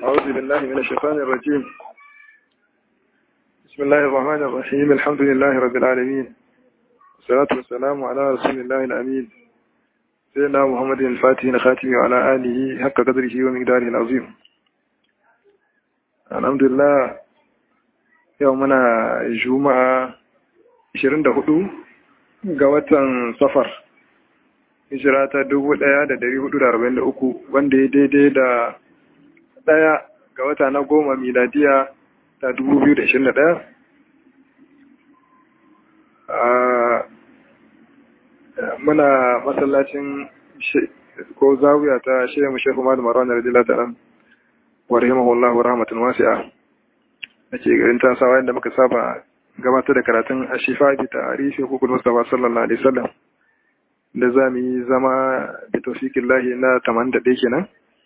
أعوذ بالله من الشيطان الرجيم بسم الله الرحمن الرحيم الحمد لله رب العالمين والصلاة والسلام على رسول الله الأمين سيدنا محمد الفاتح الخاتم وعلى آله حق قدره ومقداره العظيم الحمد لله يومنا جمعة 24 ga watan safar hijira ta 1443 wanda ya daidai da daya ga wata na goma miladiya ta 2021 muna masallacin ko zawiya ta shehu shehu madu maron da radila ta nan wa rahimahullahu rahmatun wasi'a da ke garin tasawa yadda muka saba gabatar da karatun a shifa bi tarihi hukun mustafa sallallahu alaihi wasallam da za mu yi zama da taufikin lahi na 81 kenan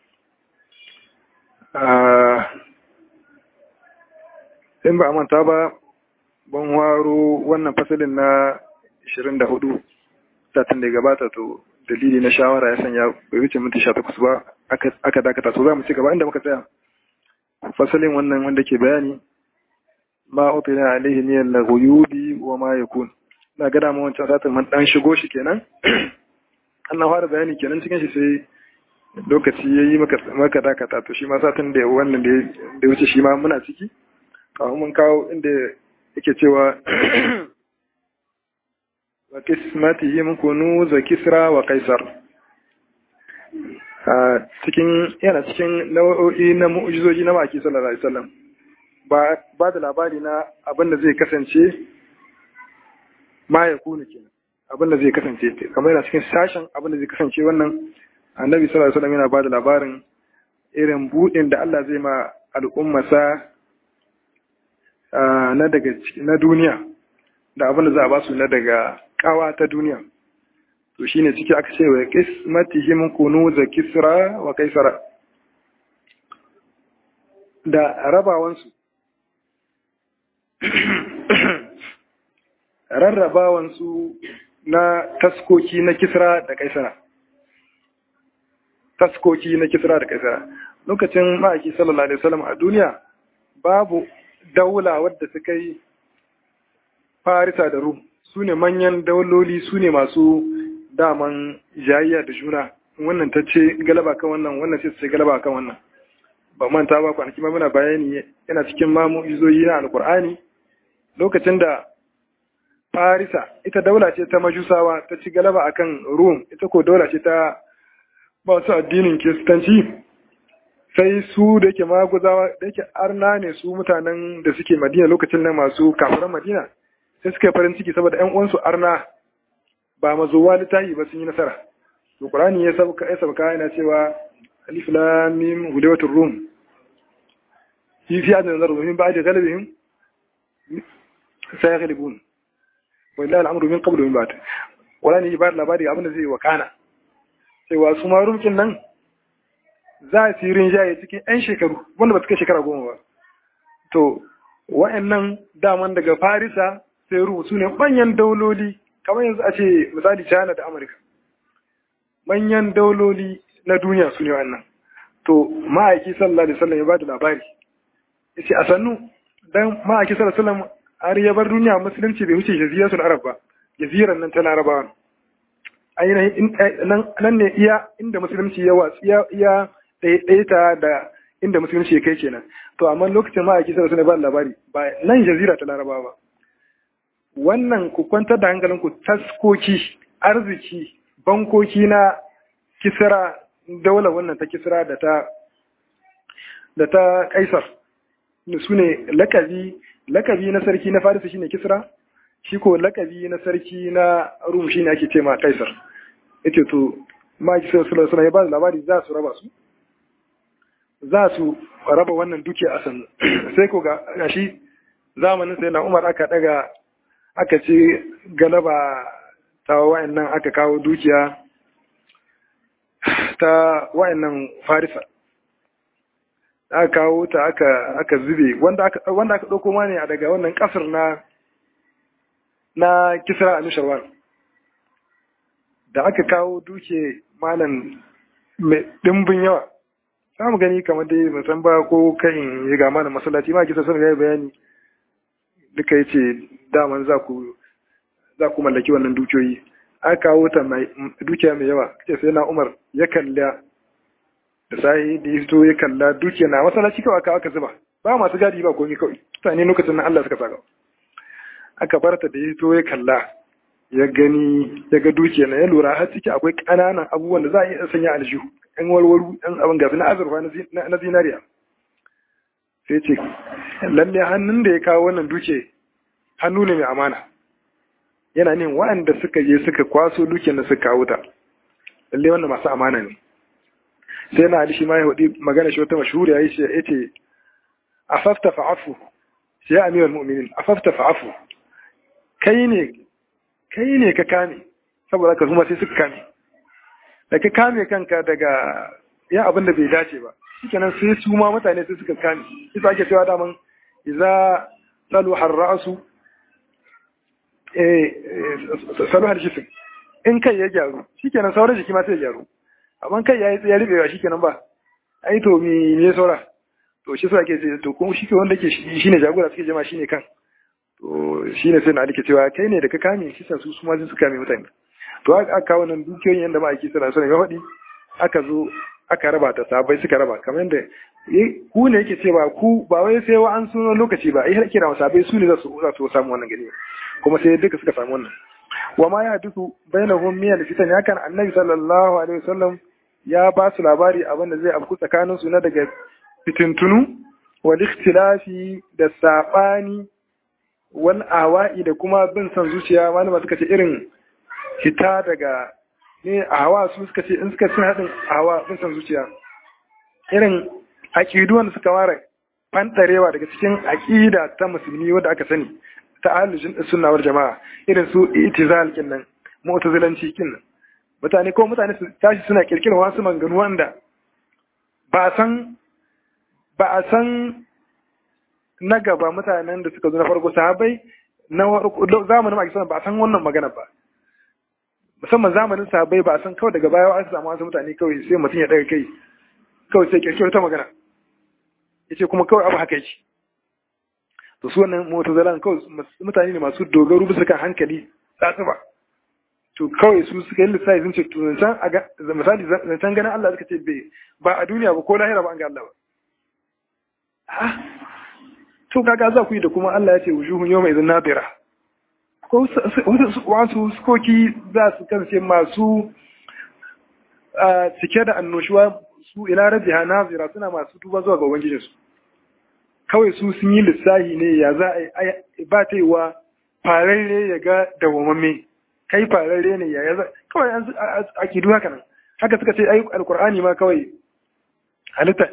in ba a manta ba ban waro wannan fasalin na 24 satin da gabata to dalili na shawara ya sanya bai wuce minti 18 ba aka dakata to za mu ci gaba inda muka tsaya fasalin wannan wanda ke bayani ma utina alaihi min al-ghuyubi wa ma yakun na gada mu wancan satin man dan shigo shi kenan Allah fara bayani kenan cikin shi sai lokaci yayi maka maka dakata to shi ma satin da wannan da da wuce shi ma muna ciki kawai mun kawo inda yake cewa wa kismatihi mun kunu za kisra wa kaisar a cikin yana cikin nau'o'i na mu'jizoji na maki sallallahu alaihi wasallam ba ba da labari na abin da zai kasance ma ya kunu kenan abin da zai kasance kamar yana cikin sashen abin da zai kasance wannan annabi sallallahu alaihi wasallam yana ba da labarin irin budin da Allah zai ma al'ummasa na daga na duniya da abin da za a ba su na daga kawa ta duniya to shine ciki aka ce wa qismatihim kunu za kisra wa kaisara da rabawansu rarrabawansu na taskoki na kisra da kaisara taskoki na kisra da kaisara lokacin ma'aiki sallallahu alaihi wasallam a duniya babu daula wadda suka yi farisa da rum su ne manyan dauloli su ne masu daman jayayya da juna wannan ta ce galaba kan wannan wannan ce ce galaba kan wannan ba manta ba kwanaki ma muna bayani yana cikin mamu izoyi na alkur'ani lokacin da farisa ita daula ce ta majusawa ta ci galaba akan rum ita ko daula ce ta masu addinin kiristanci sai su da yake maguzawa da yake arna ne su mutanen da suke madina lokacin nan masu kafiran madina sai suka yi farin ciki saboda ƴan uwansu arna ba mazuwa littahi ba sun yi nasara to qur'ani ya sabka ya sabka yana cewa alif lam mim hudawatur rum fi fi adna nazar min ba'di ghalabihim sayaghlibun wallahi al'amru min qablu min ba'd wala ni ba labari abin da zai wakana cewa su ma rumkin nan za su yi rinjaye cikin 'yan shekaru wanda ba su kai shekara goma ba to wa'annan daman daga farisa sai rubutu ne manyan dauloli kamar yanzu a ce misali china da amurka manyan dauloli na duniya su ne wannan to ma'aiki sallallahu alaihi wasallam ya ba da labari ya ce a sannu dan ma'aiki sallallahu alaihi wasallam har ya bar duniya musulunci bai wuce jaziratul arab ba jaziran nan ta larabawa ainihin nan ne iya inda musulunci ya watsi ya ɗaiɗaita da inda musulunci ya kai kenan to amma lokacin ma'aiki sai suna ba labari ba nan jazira ta larabawa ba wannan ku kwantar da hankalinku taskoki arziki bankoki na kisra daular wannan ta kisra da ta da ta kaisar su ne lakabi lakabi na sarki na farisa shine kisra shi ko lakabi na sarki na rum shine ake ce ma kaisar yace to ma'aiki sai suna ya ba labari za su raba su za su raba wannan dukiya a sannu sai ko ga shi zamanin sai na umar aka daga aka ce galaba ta wayannan aka kawo dukiya ta wayannan farisa aka kawo ta aka aka zube wanda aka wanda aka dauko ma ne daga wannan kasar na na kisra al-sharwan da aka kawo duke malam mai dimbin yawa za mu gani kamar dai ban san ba ko kan ya gama da masallaci ma kisa sun ga bayani duka yace daman za ku za ku mallaki wannan dukiyoyi aka kawo ta mai dukiya mai yawa kace sai na Umar ya kalla da sai da ya ya kalla dukiya na masallaci kawai aka aka zuba ba masu gadi ba komai kawai mutane lokacin nan Allah suka saka aka barta da ya ya kalla ya gani ya ga dukiya na ya lura har ciki akwai ƙananan abubuwan da za a iya sanya aljihu ɗan warwaru ɗan abin gafi na azurfa na zinariya sai ce lalle hannun da ya kawo wannan duke hannu ne mai amana yana nin waɗanda suka je suka kwaso dukiyar da suka kawo ta lalle wannan masu amana ne sai na alishi ma ya hudu magana shi wata mashahuri ya yi shi ya ce afafta fa'afu sai ya amiral mu'minin afafta fa'afu kai ne kai ne ka kame saboda ka zuma sai suka kame da ka kame kanka daga ya abin da bai dace ba shikenan sai su ma mutane sai suka kame isa ake cewa daman idza salu harrasu eh salu har jisim in kai ya gyaru shikenan sauran jiki ma sai ya gyaru amma kai ya yi ya rubewa shikenan ba ai to me me saura to shi sa ake ce to kuma shi ke wanda ke shine jagora suke jama shine kan to shine sai na alike cewa kai ne da ka kame shi sa su su ma su kame mutane to aka kawo nan dukiyoyin yanda ma ake sana sana ga faɗi aka zo aka raba ta sabai suka raba kamar yadda ku ne yake cewa ku ba wai sai wa an suno lokaci ba ai har kira sabai su ne za su za su samu wannan gani kuma sai duka suka samu wannan wa ma ya duku bainahum min al-fitan ya kan annabi sallallahu alaihi wasallam ya ba su labari abin da zai afku tsakanin su na daga fitintunu wal ikhtilafi da sabani wal awa'i da kuma bin san zuciya malama suka ce irin fita daga ne a hawa su suka ce in suka cin haɗin a hawa bin san zuciya irin aƙidu wanda suka ware fantarewa daga cikin aƙida ta musulmi wadda aka sani ta ahlul sunna wal jama'a irin su itizal kinnan mu'tazilanci kinnan mutane ko mutane su tashi suna kirkirar wasu manganu wanda ba san ba a san na gaba mutanen da suka zo na farko sahabai na zamanin maki ba a san wannan magana ba musamman zamanin sahabai ba a san kawai daga baya an samu wasu mutane kawai sai mutum ya daga kai kawai sai kirkirar ta magana yace kuma kawai abu haka yake to su wannan mutazalan kawai mutane ne masu dogaro bisa kan hankali tsatsuba to kawai su suka yi lissafi sun ce to zancen a ga misali zancen ganin Allah suka ce bai ba a duniya ba ko lahira ba an ga Allah ba ah to kaga za ku yi da kuma Allah ya ce wujuhun yawma idan nadira ko wasu sukoki za su kasance masu cike da annoshuwa su ila rajiha nazira suna masu duba zuwa ga ubangijinsu kawai su sun yi lissahi ne ya za a ba ta yi wa fararre ya ga dawamamme kai fararre ne ya za kawai a kidu haka nan haka suka ce ai alkur'ani ma kawai halitta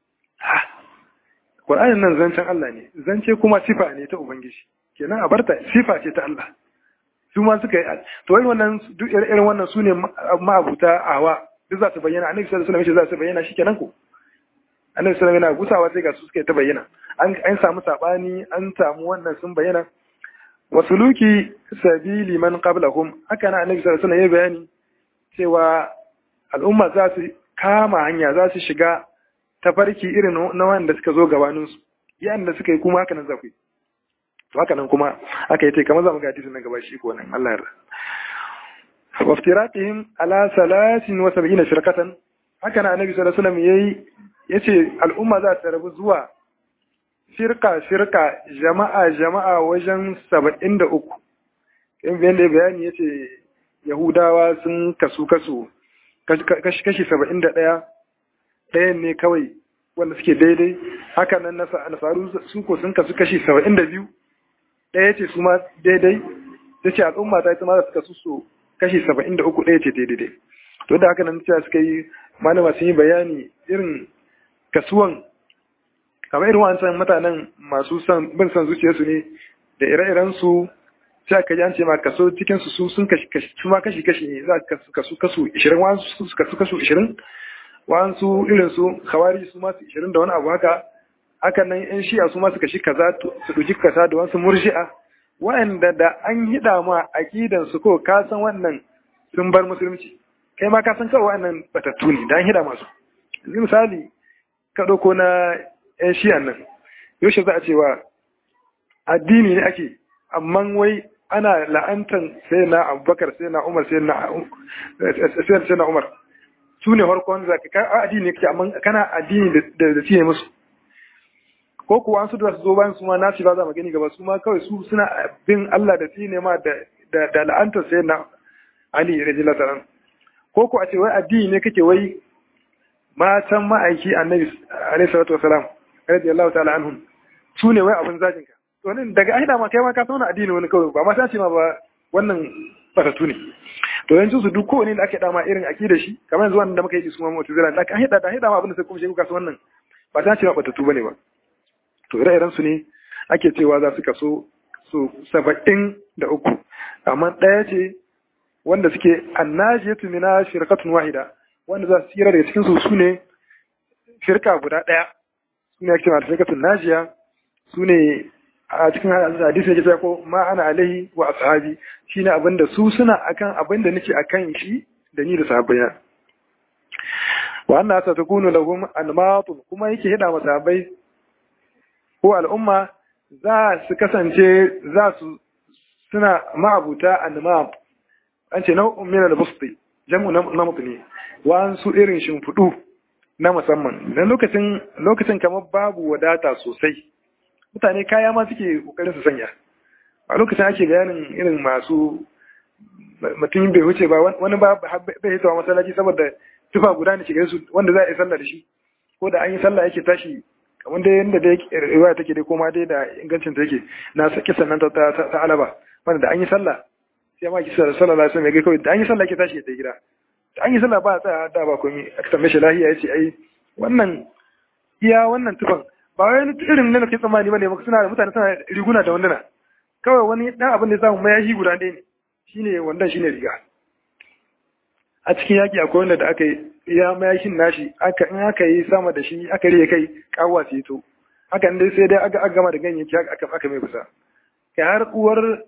Qur'anin nan zancen Allah ne zance kuma sifa ne ta ubangiji kenan a barta sifa ce ta Allah su ma suka yi to wai wannan duk irin wannan su ne ma'abuta awa duk za su bayyana annabi sallallahu alaihi wasallam za su bayyana shikenan ko annabi sallallahu alaihi wasallam gusawa sai ga su suka ta bayyana an samu sabani an samu wannan sun bayyana wasuluki sabili man qablahum haka na annabi sallallahu alaihi wasallam ya bayani cewa al'umma za su kama hanya za su shiga tafarki irin na wanda suka zo gabanin su yayin da suka yi kuma haka nan za ku yi to haka nan kuma aka yi tai kamar za mu ga hadisin nan gaba shi ko nan Allah ya yarda waftiratihim ala salasin wa sab'ina shirkatan haka na annabi sallallahu alaihi wasallam yayi yace al'umma za ta rabu zuwa shirka shirka jama'a jama'a wajen 73 in bayan da bayani yace yahudawa sun kasu kasu kashi kashi 71 ɗayan ne kawai wanda suke daidai haka nan nasaru su ko sun kasu kashi 72 ɗaya ce su ma daidai ta ce al'umma ta ita ma za su kasu su kashi saba'in da uku ɗaya ce daidai to da haka nan cewa suka yi malama sun yi bayani irin kasuwan kamar irin wancan mutanen masu son bin son zuciyarsu ne da ire-iren su sai aka ji an ce ma kaso cikin su sun kashi kashi su ma kashi kashi ne za ka kasu kasu 20 wasu su kasu kasu 20 wasu irin su khawari su ma su 20 da wani abu haka hakan nan yan shi'a su ma su kashi kaza su duji kaza da wasu murji'a wa'anda da an hida ma aqidan su ko ka san wannan sun bar musulunci kai ma ka san kawai wa'annan batattu ne da an hida masu yanzu misali ka ɗauko na ‘yan shiyan nan yaushe za a cewa addini ne ake amma wai ana la'antan sai na abubakar sai na umar sai na umar su ne farkon za ka addini ne kake amma kana addini da da ne musu ko kuwa an su da su zo bayan su ma nasi ba za mu gani gaba su ma kawai su suna bin Allah da tsine ma da da la'antar sai na Ali radiyallahu ta'ala ko ko a ce wai addini ne kake wai matan ma'aiki annabi alaihi salatu wasalam radiyallahu ta'ala anhum su ne wai abin zajin ka to nan daga aida ma kai ma ka sauna addini wani kawai ba ma ta ce ma ba wannan batatu ne to yanzu su duk kowane da ake dama irin akida shi kamar yanzu wannan da muka yi su ma mu'tazila da aka hida da hida ma abin da sai kuma shi kuka wannan ba ta ce ma batatu bane ba to ire-iren su ne ake cewa za su kaso su saba'in da uku amma ɗaya ce wanda suke annajiyatu mina shirkatun wahida wanda za su tsira daga cikin su su ne shirka guda ɗaya su ne ake cewa shirkatun najiya su ne a cikin hadisi ne ke ko ma ana alaihi wa ashabi shine abin da su suna akan abin da nake akan shi da ni da sahabbaina wa anna satakunu lahum anmatun kuma yake hida masa sahabbai ko al'umma za su kasance za su suna ma'abuta annama an ce nau'un min al-busti jam'u namut ne wa su irin shimfiɗu na musamman dan lokacin lokacin kamar babu wadata sosai mutane kaya ma suke kokarin su sanya a lokacin ake bayanin irin masu mutum bai wuce ba wani ba bai hitawa masallaci saboda tufa guda ne shiga su wanda za a yi sallah da shi ko da an yi sallah yake tashi kamar dai yadda dai riwaya take dai koma dai da ingancin ta yake na saki sannan ta ta alaba wanda da an yi sallah sai ma kisa sallallahu alaihi wasallam ya ga kawai da an yi sallah yake tashi ya tafi gida da an yi sallah ba a tsaya da ba komai aka tambaye shi lahiya yace ai wannan iya wannan tufan ba wai irin na ke tsammani bane ba suna da mutane suna riguna da wanduna kawai wani dan abin da ya samu mayashi guda ɗaya ne shine wandan shine riga a cikin yaki akwai wanda da aka yi ya mayashin nashi aka in aka yi sama da shi aka riye kai kawwa sai to haka dai sai dai aka gama da ganyayyaki aka aka mai kusa kai har uwar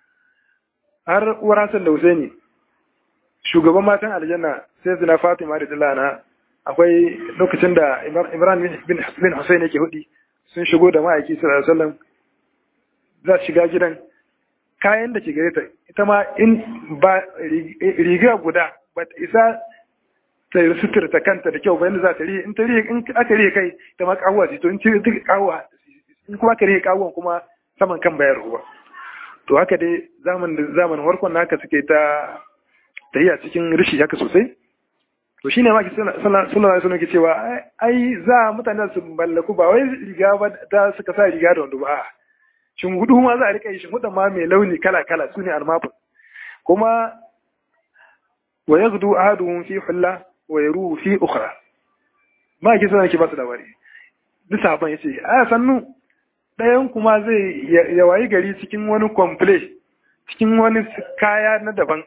har uwar Hassan da Husaini shugaban matan aljanna sai zina Fatima da Dilana akwai lokacin da Imran bin bin Hussein yake hudi sun shigo da ma'aiki sallallahu alaihi wasallam za su shiga gidan kayan da ke gare ta ita ma in ba riga guda ba ta isa ta suturta kanta da kyau ba yadda za ta rihe in ta rihe in aka rihe kai ta ma kawuwa ce to in ci ta kawuwa in kuma aka rihe kawuwan kuma saman kan bayar ruwa to haka dai zaman da zamanin farkon haka suke ta tahiya cikin rishi haka sosai to shine ma ki sallallahu alaihi wasallam ke cewa ai za mutane su ballaku ba wai riga ba ta suka sa riga da wando ba shin hudu ma za a rika yi shin hudan ma mai launi kala kala sune almafin kuma wa yaghdu ahaduhum fi hulla wa yaruhu fi ukhra ma ki sanar ki ba su labari duk saban yace a sannu ɗayan kuma zai ya wayi gari cikin wani komple cikin wani kaya na daban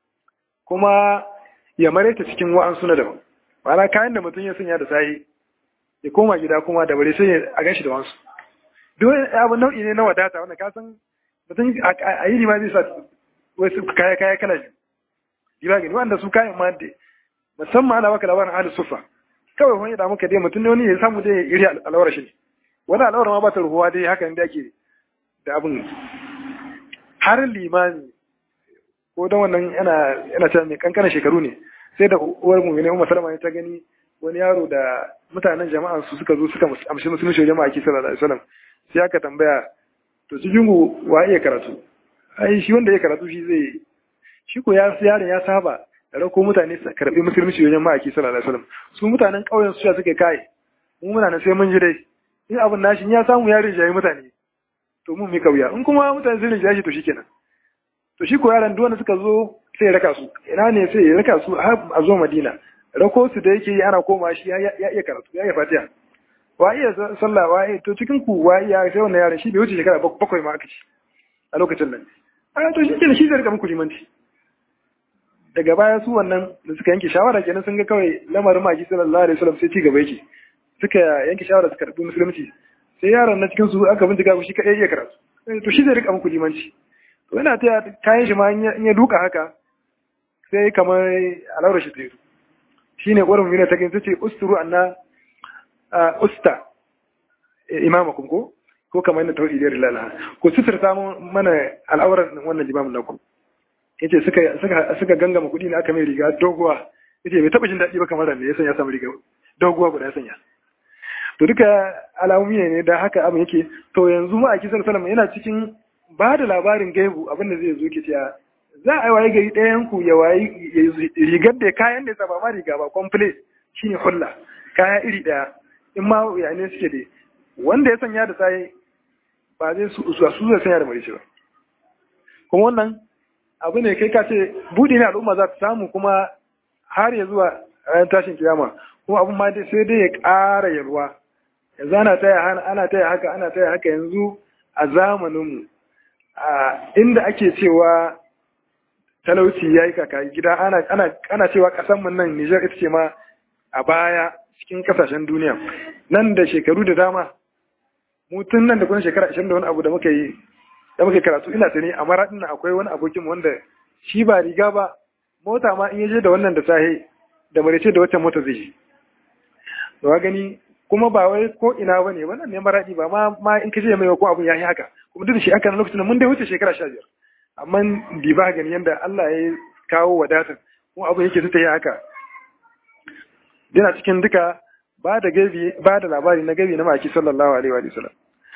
kuma ya mareta cikin wa'ansu na daban ma'ana kayan da mutum ya sanya da sayi ya koma gida kuma da bare sai a ganshi da wansu duk abu nau'i ne na wadata wanda ka san mutum a yi ma zai sa wasu kaya kaya kala biyu diba gani wanda su kayan ma da musamman ana baka labarin ahli sufa kawai wani da muka dai mutum ne wani ya samu dai iri alawar shi ne wani alawar ma ba ta ruhuwa dai haka ne da ake da abin har limani ko don wannan yana yana cewa mai kankanin shekaru ne sai da uwar mu ne Umar Salama ta gani wani yaro da mutanen jama'a su suka zo suka amshi musulunci jama'a ki sallallahu alaihi wasallam sai aka tambaya to cikin ku wa iya karatu ai shi wanda ya karatu shi zai shi ko ya yaron ya saba da rako mutane su karbi musulunci wajen ma'aiki sallallahu alaihi wasallam su mutanen ƙauyen su ya suke kai mu muna nan sai mun ji dai in abin nashi ya samu ya rinjaye mutane to mun mika wuya in kuma mutane sun rinjaye shi to shikenan to shi ko yaran duk wanda suka zo sai ya raka su ina ne sai ya raka su har a zo Madina rako su da yake yi ana koma shi ya iya karatu ya iya fatiha wa iya sallah wa iya to cikin ku wa iya sai wannan yaran shi bai wuce shekara bakwai ma aka ci a lokacin nan a to shi kenan shi zai rika muku limanci daga baya su wannan da suka yanke shawara kenan sun ga kawai lamarin maki sallallahu alaihi wasallam sai ci gaba yake suka yanke shawara su karbi musulunci sai yaron na cikin su aka bincika shi kadai iya karatu to shi zai rika muku limanci to yana ta kayan shi ma in ya duka haka sai kamar alawar shi ta yi shine ƙwarin mina ta gani ce usturu anna usta imamakum ko ko kamar yadda tauhidi da rilala ko suturta mana al'auran wannan limamin naku yace suka suka suka gangama kuɗi ne aka mai riga doguwa yace bai taba jin daɗi ba kamar da ya sanya samu riga doguwa guda ya sanya to duka alamomi ne da haka abin yake to yanzu ma a kisar salama yana cikin ba da labarin gaibu abin da zai zo ke cewa za a yi waye gari ɗayan ku ya wayi rigar da kayan da ya saba ma riga ba complete shine hulla kaya iri ɗaya in ma ya ne suke da wanda ya sanya da tsaye ba zai su su zai sanya da marice ba kuma wannan abu ne kai ka ce buɗe ne al'umma za ta samu kuma har ya zuwa ranar tashin kiyama kuma abin ma sai dai ya ƙara yalwa yanzu ana taya ana taya haka ana taya haka yanzu a zamaninmu inda ake cewa talauci ya yi kaka gida ana cewa ƙasanmu nan Nijar ita ce ma a baya cikin ƙasashen duniya nan da shekaru da dama mutum nan da kuma shekara ashirin da wani abu da muka yi da muka karatu ina sani a maraɗin nan akwai wani abokin wanda shi ba riga ba mota ma in yaje da wannan da sahe da marice da wacce mota zai yi da gani kuma ba wai ko ina ba ne wannan ne maraɗi ba ma ma in kace mai ko abun yayi haka kuma duk da shi aka na lokacin mun dai wuce shekara sha biyar amma bi ba gani yanda Allah ya kawo wadatar kuma abun yake ta yi haka dina cikin duka ba da gabi ba da labari na gabi na maki sallallahu alaihi wa sallam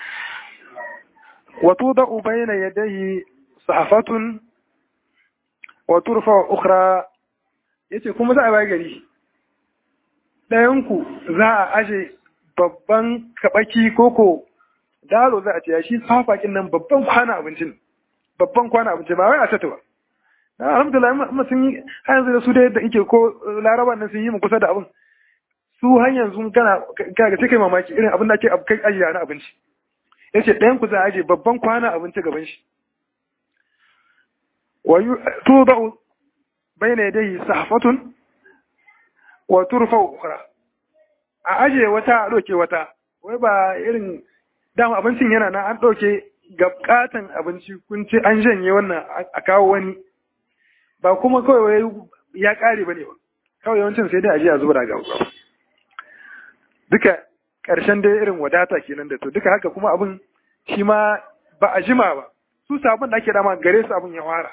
wa tudau bayna yadayhi sahafatun wa turfa ukhra yace kuma za a bai gari ɗayanku za a aje babban kabaki koko dalo za a ce shi safakin nan babban kwana abincin babban kwana abinci ba wai a tata ba na alhamdulillah amma sun yi har yanzu da su da yadda ike ko laraba nan sun yi mu kusa da abin su har yanzu kana kaga sai kai mamaki irin abin da ake kai ajiya na abinci yace ɗayan ku za a aje babban kwana abinci gaban shi wa tudau bayna yadayhi sahfatun wa turfa ukhra a aje wata a ɗauke wata wai ba irin dama abincin yana na an ɗauke gabkatan abinci kun ce an janye wannan a kawo wani ba kuma kawai wai ya ƙare ba ne ba kawai yawancin sai dai aje a zuba daga duka ƙarshen dai irin wadata kenan da to duka haka kuma abin shi ma ba a jima ba su sabon da ake dama gare su abin ya fara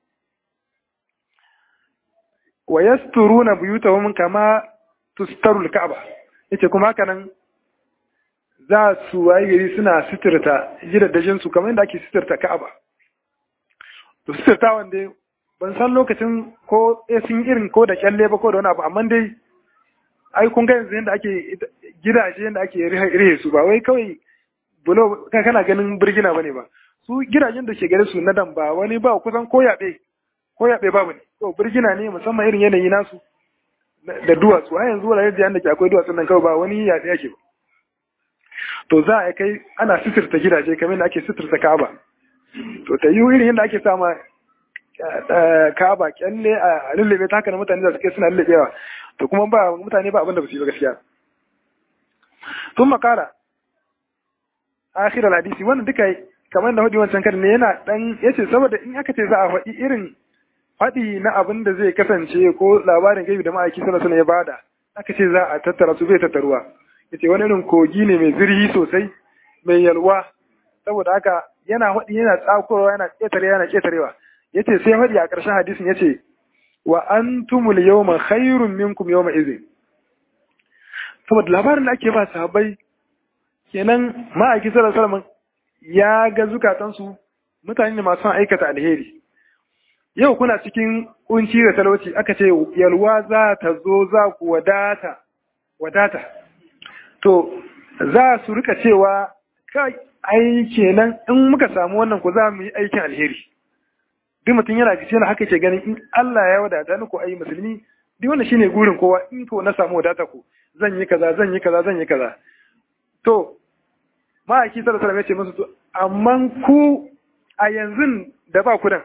wa yasturuna buyutahum kama tustaru al-ka'ba yace kuma haka nan za su waye gari suna sitirta gidajen su kamar yadda ake sitirta ka'aba to sitirta wanda ban san lokacin ko eh sun irin ko da kyalle ba ko da wani abu amma dai ai kun ga yanzu yadda ake gidaje yadda ake rihe su ba wai kawai bulo kana ganin birgina bane ba su gidajen da ke gare su na dan ba wani ba kusan ko yaɓe ko yaɓe babu ne to birgina ne musamman irin yanayi nasu da duwatsu a yanzu wurare da ke akwai duwatsun nan kawai ba wani yaɗe yake ba to za a kai ana sitirta gidaje kamar da ake sitirta kaba to ta yi irin yadda ake sama kaba kyalle a lullube ta haka na mutane da suke suna lullubewa to kuma ba mutane ba abin da ba su yi ba gaskiya sun makara akhirar hadisi wannan duka kamar da hudu wancan kan ne yana dan yace saboda in aka ce za a faɗi irin faɗi na abin da zai kasance ko labarin gaibi da ma'aiki sallallahu alaihi ya bada aka ce za a tattara su bai tattaruwa yace wani irin kogi ne mai zirhi sosai mai yalwa saboda haka yana faɗi yana tsakowa yana ƙetare yana ƙetarewa yace sai faɗi a ƙarshen hadisin yace wa antumul yawma khairun minkum yawma idhin saboda labarin da ake ba sahabbai kenan ma'aiki sallallahu alaihi wasallam ya ga zukatansu mutane ne masu aikata alheri yau kuna cikin kunci da talauci aka ce yalwa za ta zo za ku wadata wadata to za su rika cewa kai ai kenan in muka samu wannan ku za mu yi aikin alheri duk mutum yana gice na haka ke ganin in Allah ya wadata ni ko ai musulmi duk wannan shine gurin kowa in ko na samu wadata ku zan yi kaza zan yi kaza zan yi kaza to ma'aiki sallallahu alaihi wasallam ya ce musu to amma ku a yanzu da ba ku dan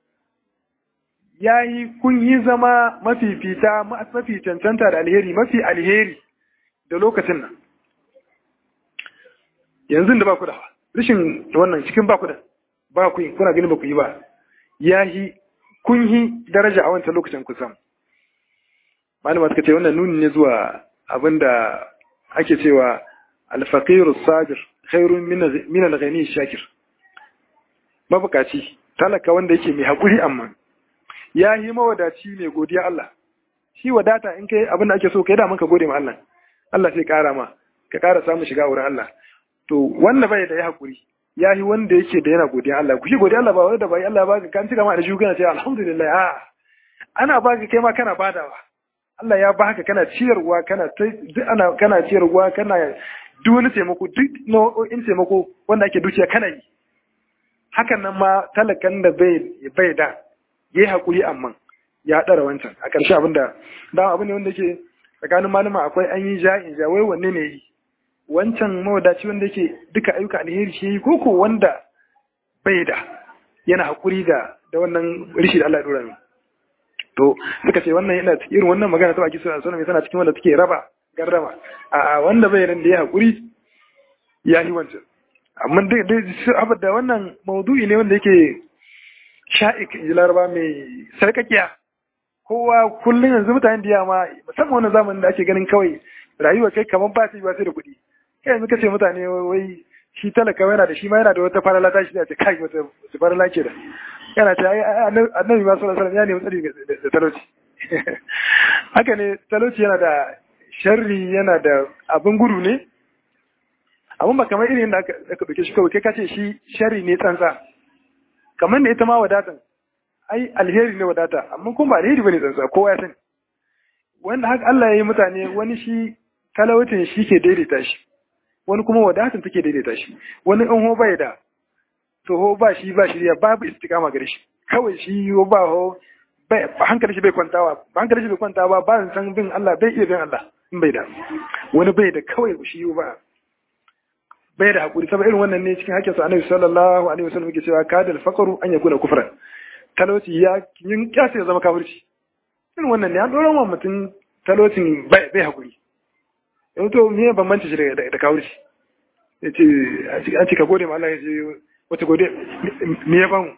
yayi kun yi zama mafifita mafi cancanta da alheri mafi alheri da lokacin nan yanzu da ba ku da rashin wannan cikin ba ku da ba ku yi kuna ganin ba ku yi ba yayi kun yi daraja a wancan lokacin ku sam malama suka ce wannan nuni ne zuwa abinda ake cewa alfaqiru sabir khairun min al-ghani shakir mabukaci talaka wanda yake mai hakuri amma ya yi mawadaci mai godiya Allah shi wadata in kai abin da ake so kai da ka gode ma Allah Allah sai kara ma ka kara samu shiga wurin Allah to wanda bai da ya hakuri ya yi wanda yake da yana godiya Allah ku shi godiya Allah ba wanda bai Allah ba ka kan cika ma da shi kana ce alhamdulillah a ana baka kai ma kana badawa Allah ya baka kana ciyarwa kana duk ana kana ciyarwa kana duk wani taimako duk nau'o'in taimako wanda ake dukiya kana yi hakan nan ma talakan da bai bai da yayi hakuri amma ya dara wancan a ƙarshe abinda da abin ne wanda yake tsakanin malama akwai an yi ja'in ja wai wanne ne yi wancan mawadaci wanda yake duka ayyuka alheri shi yi koko wanda bai da yana hakuri da da wannan rishi da Allah ya dora min to suka ce wannan yana irin wannan magana ta baki suna sunan tana cikin wanda take raba garrama a wanda bai nan da ya hakuri ya yi wancan amma dai dai da wannan maudu'i ne wanda yake sha'ik ji laraba mai sarkakiya kowa kullum yanzu mutanen da yama musamman wannan zamanin da ake ganin kawai rayuwa kai kamar ba ta yi ba sai da kuɗi kai yanzu kace mutane wai shi talaka yana da shi ma yana da wata farala ta shi da ta kai wata farala ke da yana ta ai annabi ma sallallahu alaihi ya nemi tsari da talauci haka ne talauci yana da sharri yana da abin gudu ne amma ba kamar irin da aka dauke shi kawai kai kace shi sharri ne tsantsa kamar da ita ma wadatan ai alheri ne wadata amma kuma ba alheri bane tsantsa kowa ya sani wanda haka Allah ya yi mutane wani shi talautin shi ke daidaita shi wani kuma wadatan take daidaita shi wani in ho bai da to ho ba shi ba shi babu istiqama gare shi kawai shi ho ba ho bai hankali shi bai kwantawa hankali shi bai kwantawa ba san bin Allah bai iya bin Allah in bai da wani bai da kawai shi ba bai da hakuri saboda irin wannan ne cikin hakkin sa Annabi sallallahu alaihi wasallam yake cewa kadal faqru an yakuna kufran talauci ya yin kyasa ya zama kafirci irin wannan ne an dora wa mutum talaucin bai hakuri yau to me bambanci shi da kafirci ya ce an cika gode ma Allah ya ce wata gode me ya bamu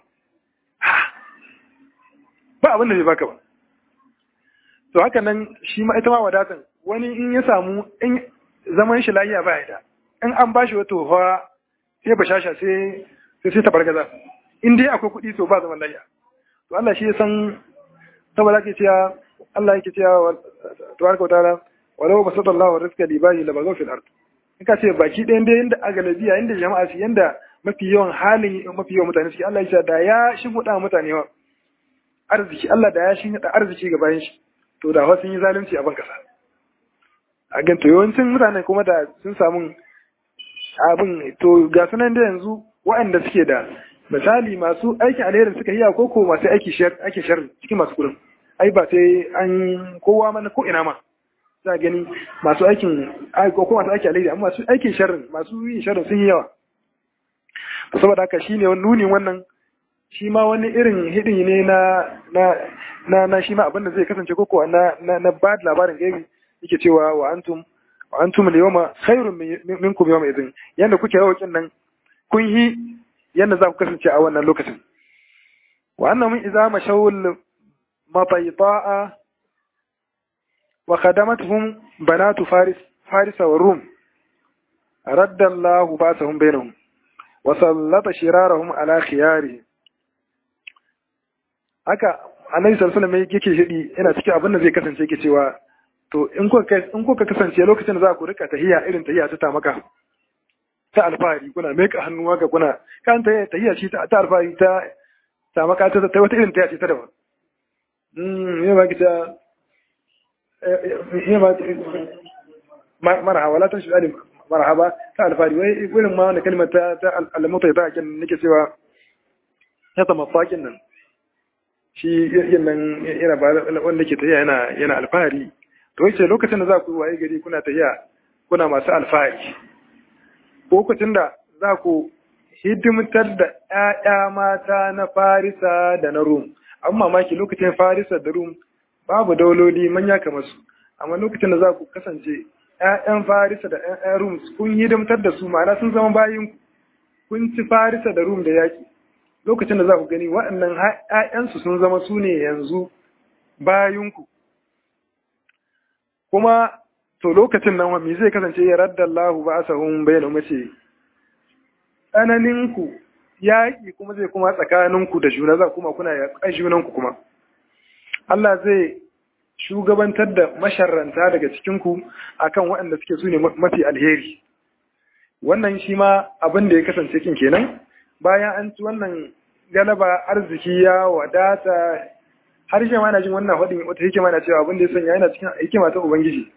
ba abin da bai baka ba to haka nan shi ma ita ma wadatan wani in ya samu in zaman shi lafiya ba ya da in an bashi wata fa sai ba shasha sai sai sai tabargaza in dai akwai kuɗi to ba zaman lafiya to Allah shi ya san saboda ke cewa Allah yake cewa tabaraka wa ta'ala walau basata Allah wa rizqa libani la bagaw fil ard in ka ce baki ɗayan dai yanda a galabiya yanda jama'a su yanda mafi yawan halin mafi yawan mutane suke Allah ya ce da ya shimfiɗa mutane wa arziki Allah da ya shimfiɗa arziki ga bayan shi to da wasu yi zalunci a ban kasa a gan to yawancin mutane kuma da sun samu abin to ga sunan da yanzu waɗanda suke da misali masu aikin alherin suka yi ko ko masu aiki ake sharri cikin masu kudin ai ba sai an kowa mana ko ina ma za gani masu aikin ko ko masu aikin alheri amma masu aikin sharrin masu yin sharrin sun yi yawa saboda haka shine nuni wannan shi ma wani irin hidi ne na na na na shi ma abin da zai kasance ko ko na na, na bad labarin gaibi yake cewa wa antum wa antum al-yawma khairun minkum yawma idhin yanda kuke rawakin nan kun yi yanda za ku kasance a wannan lokacin wa annahum idza mashawul mataita'a wa khadamatuhum banatu faris farisa wa rum radda Allahu basahum bainahum wa sallata shirarahum ala khiyari haka annabi sallallahu alaihi wasallam yake shidi yana cikin abin da zai kasance yake cewa to in kuka in kuka kasance lokacin da za ku rika tahiya irin tahiya ta tamaka ta alfahari kuna meka hannuwa ga kuna kan ta tahiya shi ta alfahari ta tamaka ta ta wata irin tahiya ce ta daban mm ya ba kita ya ba marhaba la tashi alim marhaba ta alfahari wai irin ma wannan kalmar ta ta almutai ta kin nake cewa ya ta mafakin nan shi yin nan yana ba wanda ke tahiya yana yana alfahari to yace lokacin da za ku waye gari kuna tafiya kuna masu alfahari lokacin da za ku hidimtar da ƴaƴa mata na Farisa da na Rum amma mamaki lokacin Farisa da Rum babu dauloli manya kamar su amma lokacin da za ku kasance ƴaƴan Farisa da ƴaƴan Rum kun hidimtar da su ma'ana sun zama bayin ku kun ci Farisa da Rum da yaki lokacin da za ku gani waɗannan ƴaƴansu sun zama su ne yanzu bayinku kuma to lokacin nan me zai kasance ya radda Allahu ba asahum bayyana mace tsananin ku yaƙi kuma zai kuma tsakanin ku da juna za kuma kuna yaƙan junan ku kuma Allah zai shugabantar da masharranta daga cikin ku akan waɗanda suke su ne mafi alheri wannan shi ma abin da ya kasance kin kenan bayan an ci wannan galaba arziki ya wadata har shi ma na jin wannan faɗin wata hikima na cewa abin da ya sanya yana cikin hikima ta ubangiji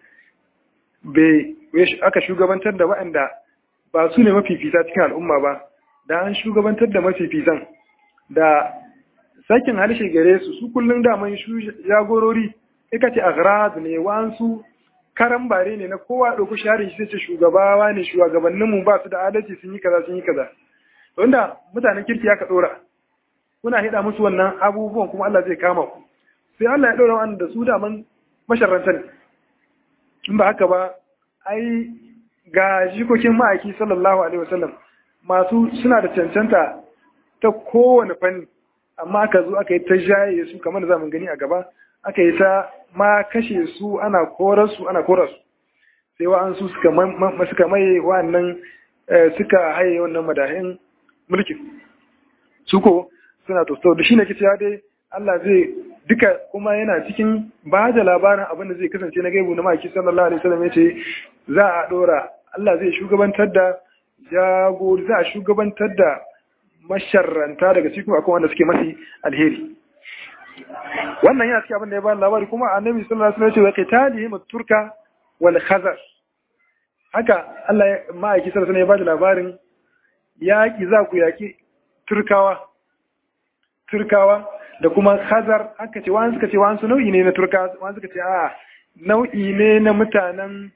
bai aka shugabantar da waɗanda ba su ne mafifita cikin al'umma ba da an shugabantar da mafifitan da sakin harshe gare su su kullum daman jagorori ika ce aghrad ne wa'ansu karan bare ne na kowa ɗauki sharin shi ce shugabawa ne shugabanninmu ba su da adalci sun yi kaza sun yi kaza wanda mutanen kirki aka ɗora kuna hida musu wannan abubuwan kuma Allah zai kama ku sai Allah ya ɗora wanda su daman masharranta ne in ba haka ba ai ga jikokin ma'aiki sallallahu alaihi wasallam masu suna da cancanta ta kowane fanni amma aka zo aka yi ta jaye su kamar da zamu gani a gaba aka yi ta ma kashe su ana korar su ana korar su sai wa'ansu suka suka maye wa'annan suka haye wannan madahin mulkin su ko suna to da shi ne kici dai Allah zai duka kuma yana cikin ba da labarin abin da zai kasance na gaibu na maki sallallahu alaihi wasallam yace za a dora Allah zai shugabantar da jagori za a shugabantar da masharranta daga cikin akwai wanda suke mafi alheri wannan yana cikin abin da ya ba labari kuma annabi sallallahu alaihi wasallam ya ce wa qitalihim turka wal khazar haka Allah ya ma'aiki sallallahu alaihi wasallam ya ba da labarin yaki za ku yaki turkawa turkawa da kuma khazar haka ce wani suka ce wani nau'i ne na turkawa wani suka ce a nau'i ne na mutanen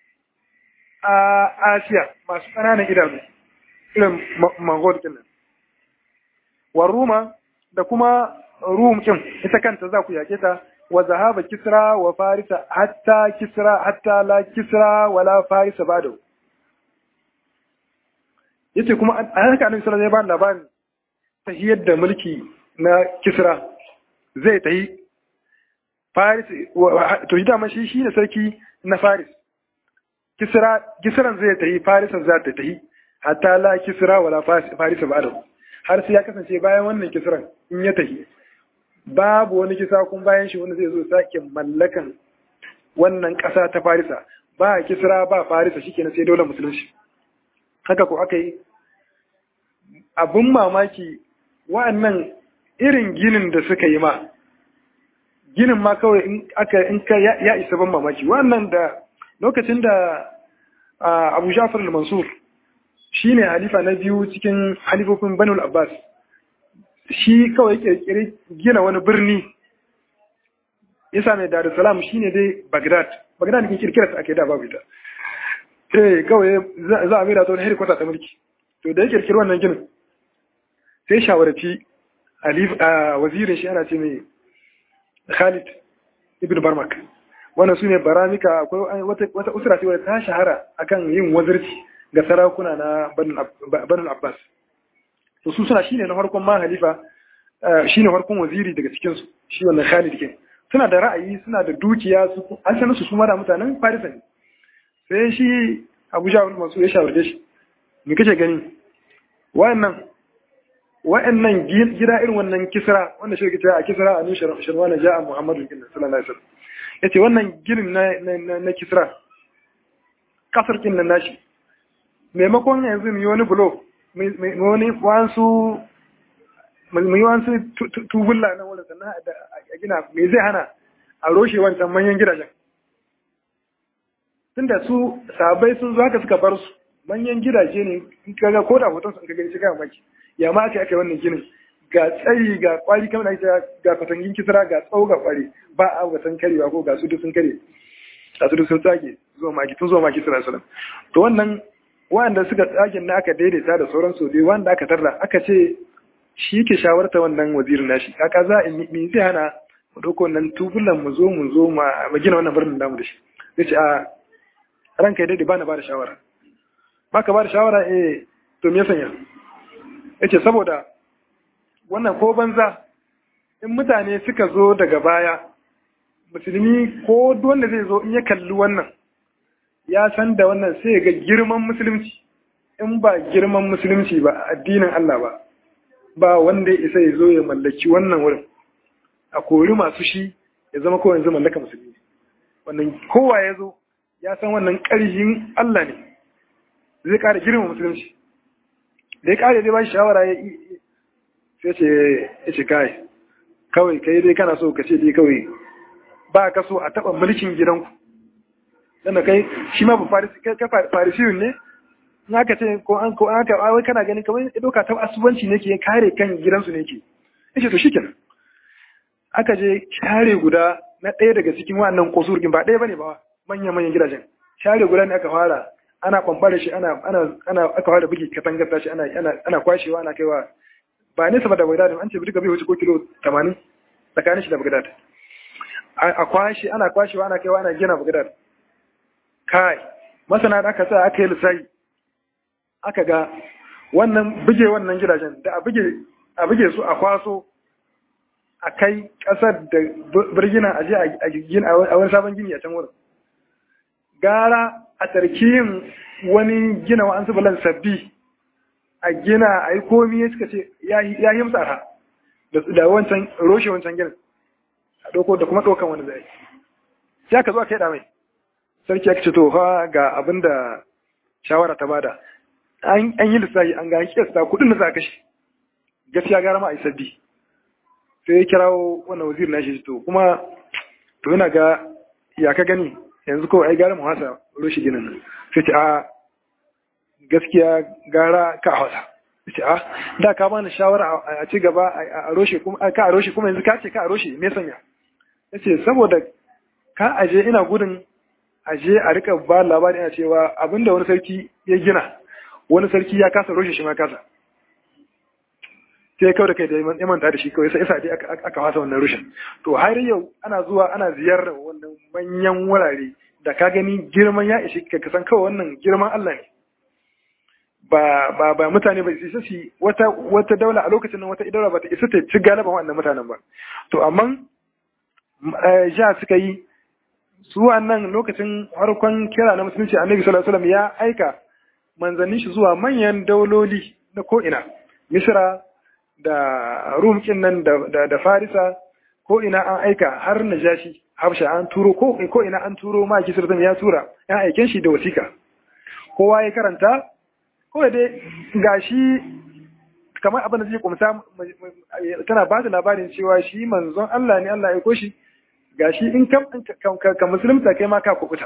a asiya masu ƙananan idanu irin mongol kenan wa ruma da kuma rum kin ita kanta za ku yake ta wa zahaba kisra wa farisa hatta kisra hatta la kisra wala farisa bado yace kuma a haka annabi sallallahu alaihi wasallam ya ba labarin tahiyar da mulki na kisra zai tahi faris to yi dama shi shine sarki na faris kisra kisran zai tahi farisan za ta tahi hatta la kisra wala farisa bado har sai ya kasance bayan wannan kisran in ya tahi babu wani kisa kun bayan shi wanda zai zo sake mallakan wannan ƙasa ta farisa ba kisra ba farisa shikenan sai dole musulunci haka ko aka yi abin mamaki wa'annan irin ginin da suka yi ma ginin ma kawai in aka in ka ya isa ban mamaki wa'annan da lokacin da Abu Ja'far al-Mansur shine halifa na biyu cikin halifofin Banu al-Abbas shi kawai kirkiri gina wani birni isa mai Dar es Salaam shine dai Baghdad Baghdad ne kirkira ta ake da babu ita eh kawai za a mira ta wani hedikwata ta mulki to da ya kirkiri wannan ginin sai shawarci wazirin shi ana ce mai Khalid ibn Barmak wannan su ne baramika akwai wata usura ce wadda ta shahara akan yin wazirci ga sarakuna na Banu Abbas to su suna shine na farkon ma halifa shine farkon waziri daga cikin su shi wannan Khalid ke suna da ra'ayi suna da dukiya su an sanar su kuma da mutanen Farisa ne sai shi Abu Ja'far Mansur ya shawarce shi me kace gani wa'annan wa'annan gida irin wannan kisra wanda shi kita a kisra a nushin shirwana ja'a Muhammadu sallallahu alaihi wasallam yace wannan ginin na na kisra kasar kin nan nashi maimakon yanzu mu yi wani bulo mu wani wansu mu yi wansu tubulla na wurin sannan a gina me zai hana a roshe wancan manyan gidajen tunda su sabai sun zo haka suka bar su manyan gidaje ne in kaga ko da hoton sun kaga shi ga maki ya ma aka aka wannan ginin ga tsayi ga kwari kamar da ga fatangin kisra ga tsawo ga kwari ba a ga san karewa ko ga su duk sun kare ga su duk sun tsage zuwa maki tun zuwa maki sallallahu alaihi to wannan wanda suka tsage na aka daidaita da sauran su dai wanda aka tarra aka ce shi ke shawarta wannan wazirin nashi kaka za a me zai hana mu dauko wannan tubulan mu zo mu zo ma gina wannan birnin namu da shi zai ce a ranka daidai ba na ba da shawara ba ka ba da shawara eh to me ya sanya yace saboda wannan ko banza in mutane suka zo daga baya musulmi ko wanda zai zo in ya kalli wannan ya san da wannan sai ga girman musulunci in ba girman musulunci ba addinin Allah ba ba wanda ya isa ya zo ya mallaki wannan wurin a kori masu shi ya zama kawai yanzu mallaka musulmi wannan kowa ya zo ya san wannan ƙarfin Allah ne zai ƙara girma musulunci da ya ƙara zai ba shi shawara ya sai ce ya ce kai kawai kai dai kana so ka ce dai kawai ba ka so a taɓa mulkin gidanku dan da kai shi ma ba farisiyun ne in aka ce ko an ko aka wai kana ganin kamar ya doka ta asubanci ne ke kare kan gidansu ne ke yace to shikenan aka je share guda na ɗaya daga cikin wannan kosurgin ba ɗaya bane ba manya manyan gidajen share guda ne aka fara ana kwambare shi ana ana ana aka fara bugi katangar tashi ana ana ana kwashewa ana kaiwa ba nesa ba da Baghdad an ce bi bai wuce ko kilo 80 tsakanin shi da Baghdad a kwashe ana kwashewa ana kaiwa ana gina Baghdad kai masana da aka sa aka yi lissafi aka ga wannan buge wannan gidajen da a buge su a kwaso a kai kasar da birgina a je a wani sabon gini a can wurin gara a tarkiyin wani gina wa an bulan sabbi a gina a yi komi ya suka ce ya yi musu arha da wancan roshe wancan ginin a ɗauko da kuma ɗaukan wani zai sai aka zo aka yi mai sarki aka ce to fa ga abin da shawara ta bada an yi lissafi an ga an kiyasta kuɗin da za a kashe gaskiya gara ma a yi sabbi sai ya kirawo wannan wazir na shi to kuma to yana ga ya ka gani yanzu ko ai gara mu hasa roshe ginin nan sai ce a gaskiya gara ka hausa ce a da ka bani shawara a ci gaba a roshe kuma ka a roshe kuma yanzu ka ce ka a roshe me sanya yace saboda ka aje ina gudun aje a rika ba labari ina cewa abinda wani sarki ya gina wani sarki ya kasa roshe shi ma kasa sai kawai da kai da ya manta da shi kawai sai dai aka fasa wannan rushin to har yau ana zuwa ana ziyarar wannan manyan wurare da ka gani girman ya ishi ka san kawai wannan girman Allah ne ba ba ba mutane ba isa su wata wata daula a lokacin nan wata daula ba ta isa ta ci galiban wannan mutanen ba to amma ja suka yi su wannan lokacin harkon kira na musulunci annabi sallallahu alaihi wasallam ya aika manzannin shi zuwa manyan dauloli na ko'ina misra da rum nan da, da, farisa ko ina an aika har najashi habsha an turo ko, ko ina an turo ma kisir ya tura ya aiken shi da wasika kowa ya karanta ko dai gashi kamar abin da zai kumsa tana ba da labarin cewa shi manzon Allah ne Allah ya aiko shi gashi in ka, ka, musulunta kai ma ka kubuta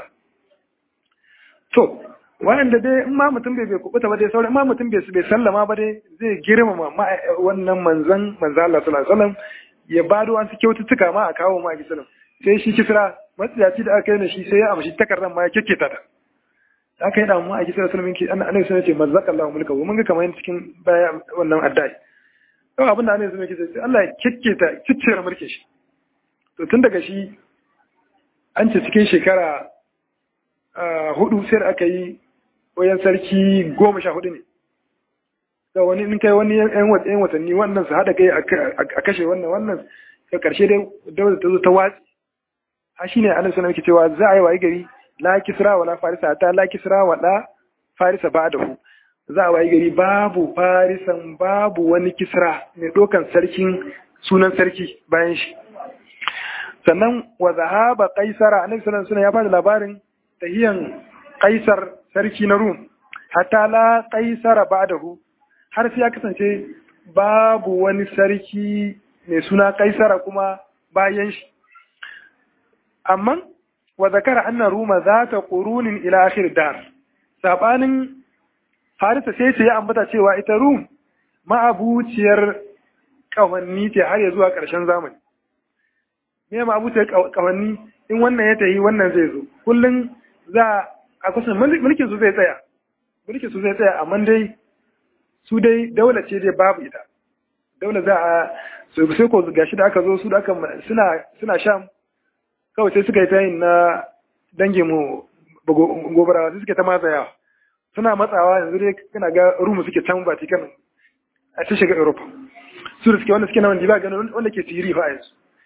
to wanda dai in ma mutum bai bai kubuta ba dai sauran ma mutum bai bai sallama ba dai zai girmama wannan manzon manzo Allah sallallahu alaihi wasallam ya bado wasu kyaututtuka ma a kawo ma gisalin sai shi kisra matsiyaci da aka yi da shi sai ya amshi takardar ma ya kekketa ta aka yi damu a kisra sallallahu alaihi wasallam annabi sai ya ce mazzaka Allah mulka mun ga kamar cikin baya wannan addai to abin da annabi sai ya ce sai Allah ya kekketa ciccire mulkin shi to tun daga shi an ce cikin shekara hudu sai da aka yi wayan sarki goma sha hudu ne da wani in kai wani yan watanni wannan su haɗa kai a kashe wannan wannan da ƙarshe dai daular ta zo ta watsi ha shi ne annabi sallallahu alaihi cewa za a yi wayi gari la kisra wala farisa ta la kisra wala farisa ba da hu za a wayi gari babu farisan babu wani kisra mai ɗaukan sarkin sunan sarki bayan shi sannan wa zahaba qaisara annabi sallallahu alaihi ya bada labarin tahiyan qaisar sarki na rum hatta la qaisara ba'dahu har sai ya kasance babu wani sarki mai suna kaisara kuma bayan shi amma wa zakara anna ruma zata qurunin ila akhir dar sabanin harisa sai ce ya ambata cewa ita rum ma'abuciyar kawanni ce har ya zuwa ƙarshen zamani me ma'abuciyar kawanni in wannan ya tayi wannan zai zo kullum za a kusan mulkin su zai tsaya mulkin su zai tsaya amma dai su dai daula ce dai babu ita daula za a sai ko gashi da aka zo su da aka suna suna sham kawai sai suka yi ta yin na dangin mu gobara sai suka ta matsayawa suna matsawa yanzu dai kana ga rumu suke can Vatican a ta shiga Europe su da suke wanda suke na wanda ba ganin wanda ke siri fa yanzu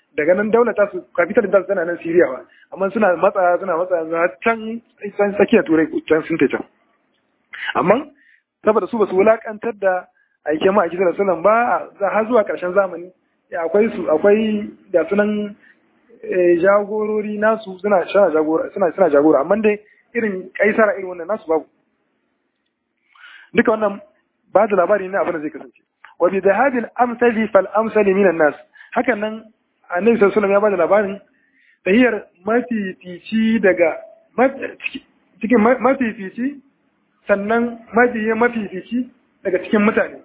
daga nan daular ta su capital ta tana nan Syria ba amma suna matsa suna matsa za can can tsakiyar turai can sun can amma saboda su ba su wulakantar da aikin ma a kisar sunan ba har zuwa karshen zamani akwai su akwai da sunan jagorori nasu suna jagora suna suna jagora amma dai irin kaisara irin wannan nasu babu duka wannan ba da labari ne abin da zai kasance wa bi dhahabil amsali fal amsali minan nas hakan nan annabi sallallahu alaihi ya ba da labarin tahiyar mafifici daga cikin mafifici sannan mabiyin mafifici daga cikin mutane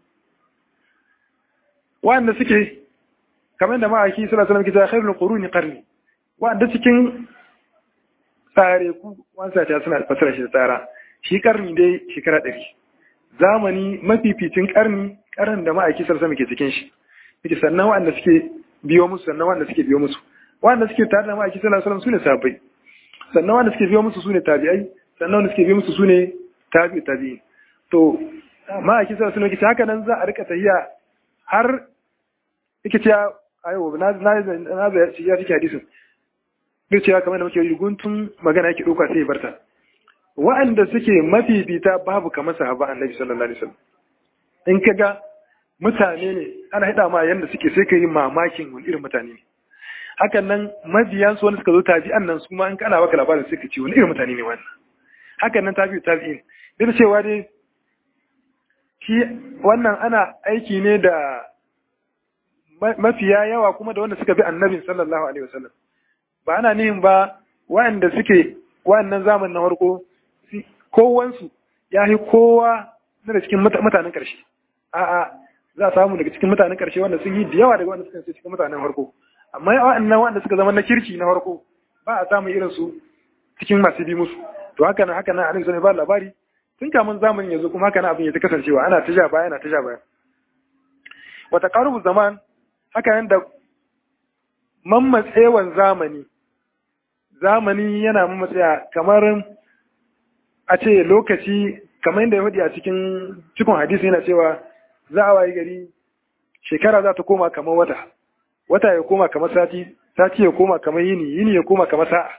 wanda suke kamar da ma'aiki sallallahu alaihi wasallam kita khairul quruni qarni wanda cikin tsare ku wanda ta suna fasara shi da tsara shi karni dai shekara ɗari zamani mafificin karni karan da ma'aiki sallallahu alaihi wasallam ke cikin shi yake sannan wanda suke biyo musu sannan wanda suke biyo musu wanda suke tare da ma'aiki sallallahu alaihi wasallam sune sahabbai sannan wanda suke biyo musu sune tabi'ai sannan wanda suke biyo musu sune tabi'u tabi'in to ma'aiki sallallahu alaihi wasallam haka nan za a rika tahiya har yake cewa ayo na na na da shi ya cike hadisin duk cewa kamar da muke yi guntun magana yake dauka sai ya barta wa'anda suke mafifita babu kamar sahaba annabi sallallahu alaihi wasallam in kaga mutane ne ana hida ma yanda suke sai ka yi mamakin wani irin mutane ne hakan nan mabiyan su wanda suka zo tabi'an nan su ma in kana baka labarin sai ka ce wani irin mutane ne wannan hakan nan tabi'u tabi'in duk cewa dai shi wannan ana aiki ne da mafiya yawa kuma da wanda suka bi annabin sallallahu alaihi wasallam ba ana nihin ba wa'anda suke wa'annan zamanin na farko kowansu ya yi kowa daga cikin mutanen ƙarshe a'a za a samu daga cikin mutanen ƙarshe wanda sun yi da yawa daga wanda suka cikin mutanen farko amma wa'annan wanda suka zama na kirki na farko ba a samun irin su cikin masu bi musu to haka nan haka nan annabi sallallahu alaihi ba labari tun kamun zamanin yanzu kuma haka nan abin ya ta kasancewa ana ta ja baya ana ta ja baya wa taqarubu zaman haka nan da mammatsewan zamani zamani yana mammatsaya kamar a ce lokaci kamar yadda ya faɗi a cikin cikin hadisi yana cewa za a wayi gari shekara za ta koma kamar wata wata ya koma kamar sati sati ya koma kamar yini yini ya koma kamar sa'a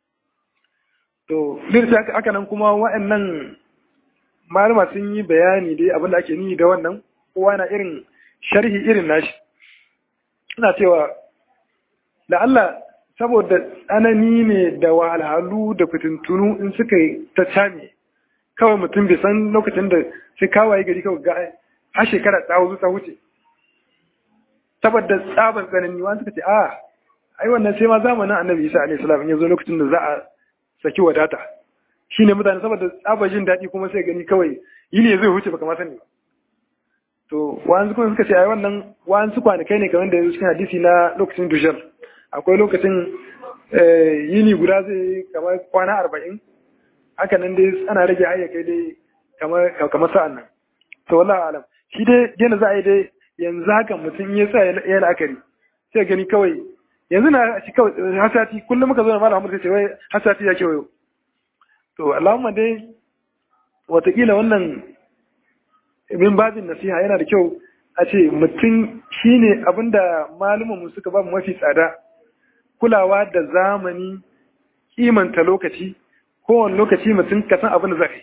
to duk haka nan kuma wa'annan malama sun yi bayani dai abin da ake nihi da wannan kowa na irin sharhi irin nashi ina cewa da Allah saboda tsanani ne da wahalhalu da fitintunu in suka ta came kawai mutum bai san lokacin da sai kawaye gari kawai ga har shekara ta wuce ta wuce saboda tsaban tsanani wani suka ce a ai wannan sai ma zamanin annabi isa alaihi salam ya zo lokacin da za a saki wadata shine mutane saboda tsaban jin daɗi kuma sai gani kawai yini zai wuce baka ma sani ba to wa'ansu kuma suka ce ai wannan wa'ansu kwanakai ne kamar da yanzu cikin hadisi na lokacin dujar akwai lokacin yini guda zai kamar kwana arba'in haka nan dai ana rage ayyakai dai kamar sa'an nan to wallahi alam shi dai yana za a yi dai yanzu haka mutum ya sa ya la'akari sai gani kawai yanzu na shi kawai hasati kullum muka zo da malam Muhammad sai wai hasati ya kewayo to Allahumma dai watakila wannan min babin nasiha yana da kyau a ce mutum shine abinda malumanmu suka ba mu mafi tsada kulawa da zamani kimanta lokaci kowane lokaci mutum ka san abin da za ka yi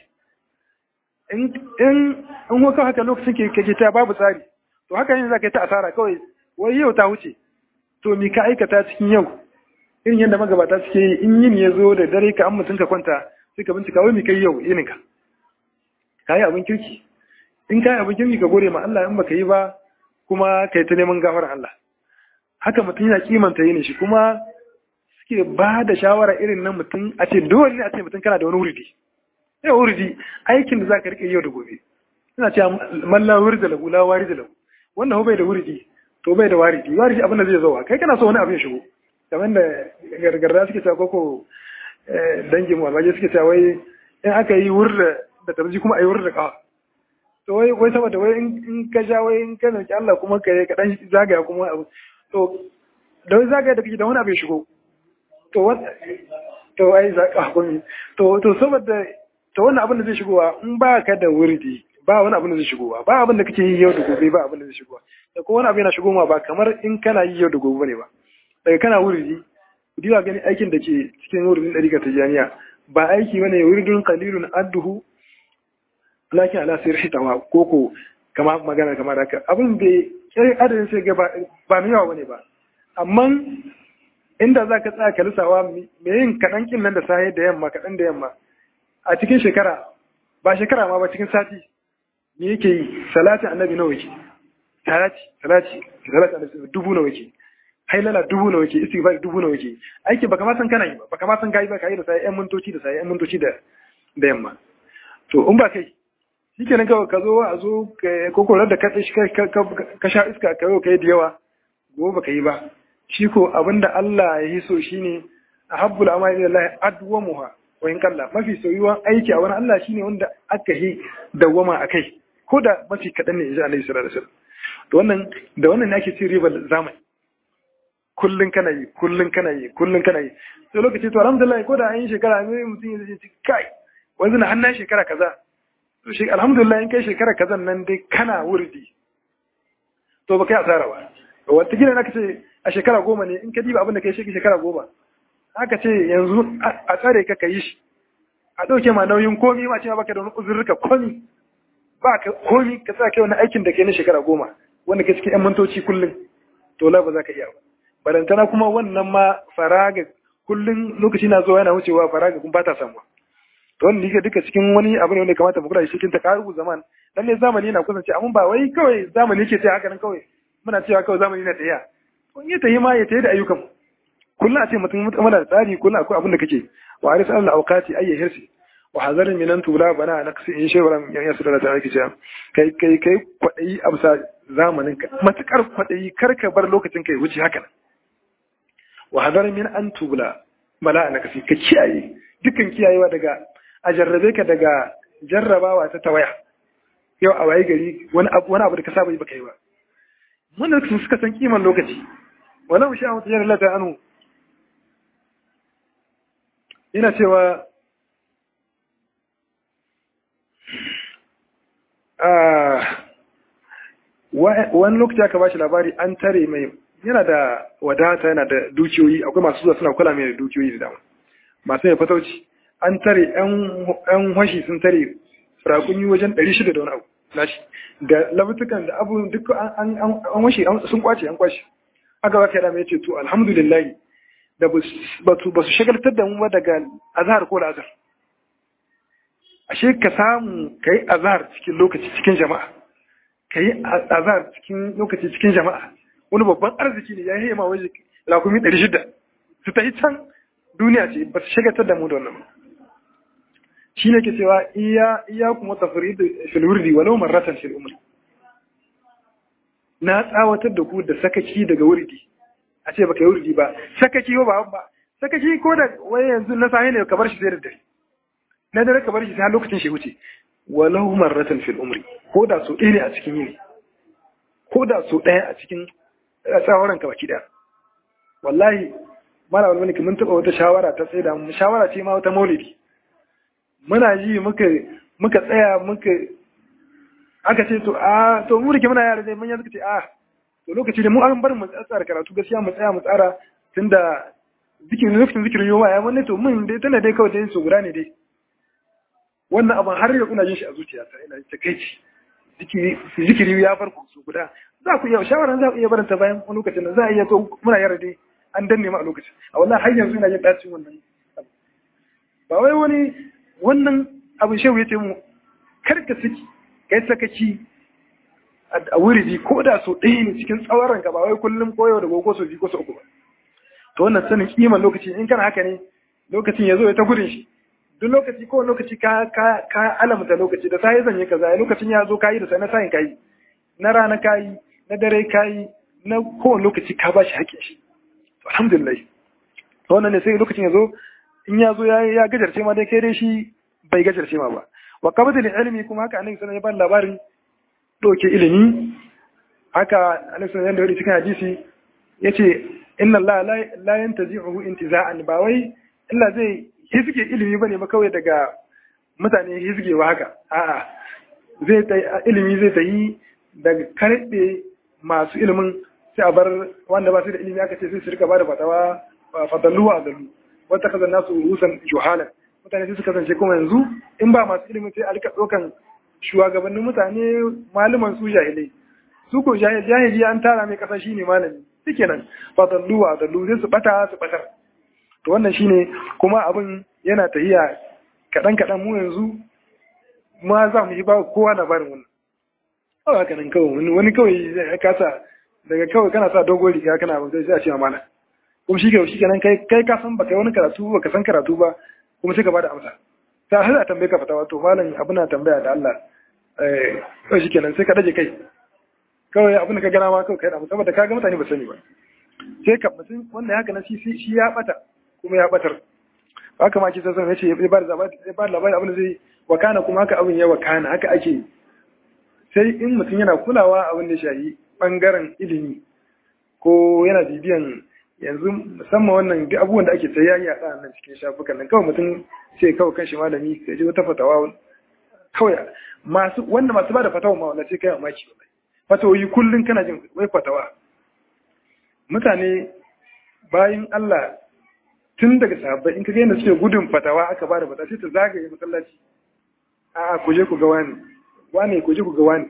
in in haka haka lokacin ke kake ta babu tsari to haka yin za ka yi ta asara kawai wai yau ta wuce to mi ka aikata cikin yau irin yadda magabata suke yi in yin ya zo da dare ka an mutum ka kwanta sai ka bincika wai mi kai yau yininka ka yi abin kirki in ka yi abin kirki ka gode ma Allah in baka yi ba kuma ka yi ta neman gafar Allah haka mutum yana kimanta yin shi kuma suke ba da shawara irin nan mutum a ce dole ne a ce mutum kana da wani wurdi yau wurdi aikin da za ka rike yau da gobe ina cewa malla wuri da lagu la wari da lagu wannan bai da wurdi to bai da waridi waridi abin da zai zo kai kana so wani abin shigo kamar da gargarda suke cewa koko dangin mu albaje suke cewa wai in aka yi wurda da tarji kuma a yi wurda kawa to wai wai saboda wai in ka ja wai in ka nauki Allah kuma ka ka dan zagaya kuma abu to da wai zagaya da kake da wani abin shigo to wanda to ai zaka hakuri to to saboda to wannan abin da zai shigowa in ba ka da wurdi ba wani abin da zai shigowa ba abin da kake yi yau da gobe ba abin da zai shigowa da ko wani abu yana shigowa ba kamar in kana yi yau da gobe ne ba daga kana wuridi diwa gani aikin da ke cikin wuridin ɗarika ta jami'a ba aiki bane wuridun qalilun adduhu lakin ala sirri tawa koko kama magana kamar haka abin da kai adadin sai ga ba mai yawa bane ba amma inda za ka tsaya ka lissawa me yin kaɗan kin nan da safe da yamma kaɗan da yamma a cikin shekara ba shekara ma ba cikin sati me yake yi salatin annabi nawa yake salati salati salati annabi dubu nawa yake hailala dubu nawa yake istighfar dubu nawa yake aiki baka ma san kana yi ba baka ma san kai ba kai da sai yan mintoci da sai yan mintoci da da yamma to in ba kai shikenan kawai ka zo a zo ko korar da ka ka sha iska ka yau kai da yawa gobe baka yi ba shi ko abinda Allah ya yi so shine ahabbul amali lillahi adwamuha wa in kalla mafi soyuwan aiki a wani Allah shine wanda aka yi dawwama akai ko da mafi kaɗan ne in ji Annabi sallallahu alaihi wasallam to wannan da wannan ne ake cin ribar zamani kullun kana yi kullun kana yi kullun kana yi sai lokaci to alhamdulillah ko da an yi shekara ne mutum ya ce kai wanzu na hannun shekara kaza to shi alhamdulillah in kai shekara kaza nan dai kana wurdi to ba kai asara ba wata gina naka ce a shekara goma ne in ka diba abin da kai shi shekara goma haka ce yanzu a tsare ka ka yi shi a ɗauke ma nauyin komi ma ce ma baka da wani uzurruka komi ba ka komi ka sa kai wani aikin da ke na shekara goma wanda ke cikin 'yan mintoci kullum to la ba za ka iya ba barantana kuma wannan ma faraga kullum lokaci na zuwa yana wucewa faraga kun ba ta samuwa to wannan duka duka cikin wani abu ne wanda kamata mu kula da shi cikin takaru zaman dan ne zamani yana kusance amma ba wai kawai zamani yake sai haka nan kawai muna cewa kawai zamani na tafiya kun yi tayi ma ya tayi da ayyukan kullum a ce mutum muna da tsari kullum akwai abin da kake wa aris al awqati ayyi hirsi wa hazarin minan tula bana naqsi in shay'an yan yasu da ta kice kai kai kai kwadayi amsa zamanin ka matukar kwadayi karka bar lokacin kai wuce haka nan wa hadar min an tubla bala na kasi ka kiyaye dukkan kiyayewa daga a jarrabe ka daga jarrabawa ta tawaya yau a waye gari wani abu wani abu da ka saba yi baka yi ba wannan su suka san kiman lokaci walau sha wata jarra lata anu ina cewa wani lokaci aka ba shi labari an tare mai yana da wadata yana da dukiyoyi akwai masu zuwa suna kula mai da dukiyoyi da dama masu mai fatauci an tare yan hashi sun tare firakunyi wajen 600 da wani abu nashi da labutukan da abu duk an washe sun kwace an kwace aka ba kai ya ce to alhamdulillah da ba su shagaltar da mu ba daga azhar ko da azhar ashe ka samu kai azhar cikin lokaci cikin jama'a kai azhar cikin lokaci cikin jama'a wani babban arziki ne ya yi ma waje lakumi ɗari shida su ta yi can duniya ce ba su shagatar da mu da wannan shi ne ke cewa iya iya kuma tafari da filwurdi walau marratan fil umri na tsawatar da ku da sakaki daga wurdi a ce baka yi wurdi ba sakaki ba ba ba sakaki ko da wai yanzu na sahi ne ka bar shi sai da dare na dare ka bar shi sai lokacin shi wuce walau marratan fil umri ko da so ɗaya ne a cikin yini ko da so ɗaya a cikin tsawaran ka baki ɗaya wallahi mala wani mulki mun taɓa wata shawara ta tsaye da mu shawara ce ma wata maulidi muna ji muka muka tsaya muka aka ce to a to mu rike muna yara dai manya suka ce a to lokaci da mu an bar mu tsara karatu gaskiya mu tsaya mu tsara tunda zikirin lokacin zikirin yoma ya wani to mun dai tana dai kawai dai so guda ne dai wannan abin har yau ina jin shi a zuciyata ina ta kai zikiri zikiri ya farko su guda za ku iya shawaran za ku iya baranta bayan wani lokacin da za a iya to muna yara dai an danne mu a lokacin a wallahi har yanzu ina jin dacin wannan ba wai wani wannan abin shehu ya ce mu kar ka saki kai sakaci a wuridi ko da so ɗaya ne cikin tsawon ka ba wai kullum koyo da gogo so biyu ko so uku ba to wannan sanin kiman lokaci in kana haka ne lokacin ya zo ya ta gudun shi duk lokaci ko lokaci ka ka ka alamta lokaci da sai zan yi kaza lokacin ya zo kayi da sai na sayin kayi na rana kayi na dare kayi na kowane lokaci ka ba shi haƙƙin shi to alhamdulillah to wannan ne sai lokacin ya zo in ya zo ya ya gajarce ma dai kai dai shi bai gajarce ma ba wa qabdul ilmi kuma haka annabi sallallahu alaihi wasallam ya ba labarin doke ilimi haka annabi sallallahu alaihi wasallam cikin hadisi yace inna allaha la yantazi'uhu intiza'an ba wai illa zai hizge ilimi bane ba kawai daga mutane hizgewa haka a'a zai ta ilimi zai ta yi daga karɓe masu ilimin sai a bar wanda ba su da ilimi aka ce sai su rika ba da fatawa fadallu wa adallu wata kazan nasu rusan juhalan mutane sai su kasance kuma yanzu in ba masu ilimin sai a rika ɗaukan shugabannin mutane malaman su jahilai su ko jahili an tara mai kasa shine malami shikenan fadallu wa adallu sai su bata su batar to wannan shine kuma abin yana tahiya kaɗan kaɗan mu yanzu ma za mu yi ba kowa labarin wannan kawai haka nan kawai wani kawai ya kasa daga kawai kana sa dogon riga kana abin sai a ce mana kuma shi shi kenan kai kai ka san baka wani karatu baka san karatu ba kuma sai ka bada amsa ta har a tambaye ka fatawa to malam abin na tambaya da Allah eh kawai shi kenan sai ka daje kai kawai abin da ka gana ma kawai kai da saboda ka ga mutane ba sani ba sai ka mutum wanda haka na shi shi ya bata kuma ya batar haka ma kisa san yace ya ba da labari abin da zai wakana kuma haka abin ya wakana haka ake sai in mutum yana kulawa abin da shahi bangaren ilimi ko yana bibiyan yanzu musamman wannan duk abubuwan da ake ta yayi a nan cikin shafukan nan kawai mutum sai kawai kan shi malami sai ji wata fatawa kawai masu wanda masu bada fatawa ma wanda sai kai mamaki fatawoyi kullun kana jin wai fatawa mutane bayan Allah tun daga sahabbai in ka ga yadda suke gudun fatawa aka bada fatawa sai ta zagaye masallaci a'a ku je ku ga wani wane ku je ku ga wani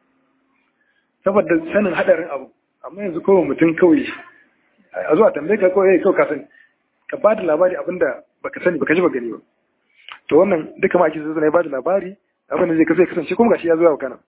saboda sanin hadarin abu amma yanzu kawai mutum kawai a zuwa tambaye ka kawai kawai ka sani ka ba da labari abinda baka sani baka ji ba gani ba to wannan duka ma ake zai ba da labari abin da zai kasance kasance kuma gashi ya zo kana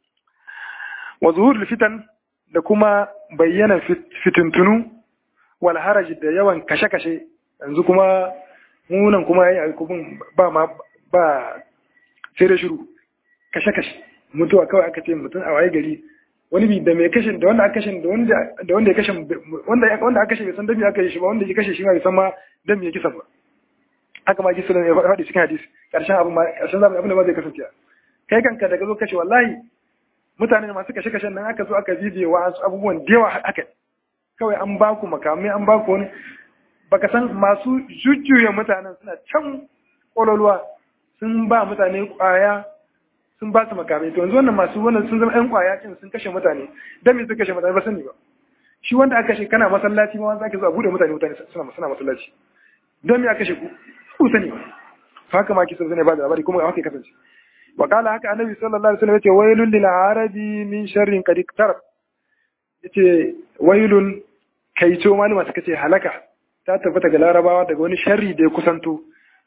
wa zuhur fitan da kuma bayyana fitintunu wal haraj da yawan kashe-kashe yanzu kuma munan kuma yayi alkubun ba ma ba sai da shiru kashe-kashe mutuwa kawai aka ce mutum a waye gari wani bi da mai kashe da wanda aka kashe da wanda da wanda ya kashe wanda wanda aka kashe bai san dami aka yi shi ba wanda ya kashe shi ma bai san ma dami ya kisa ba haka ma kisa ne ya faɗi cikin hadisi karshen abu ma karshen zamani abin da ba zai kasance kai kanka daga zo kashe wallahi mutane masu kashe kashen nan aka zo aka bibiye wa abubuwan da yawa haka kawai an ba ku makamai an ba ku wani baka san masu jujjuya mutanen suna can ƙololuwa sun ba mutane ƙwaya sun ba su makamai to yanzu wannan masu wannan sun zama ƴan ƙwaya ɗin sun kashe mutane dan me sun kashe mutane ba sani ba shi wanda aka kashe kana masallaci ma wanda ake zuwa bude mutane mutane suna suna masallaci dan me aka kashe ku ku sani ba haka ma kisa zane ba da labari kuma haka ya kasance wa kala haka annabi sallallahu alaihi wasallam yace wailul lil arabi min sharrin qad iktarab yace wailun kaito malama suka ce halaka ta tabbata ga larabawa daga wani sharri da ya kusanto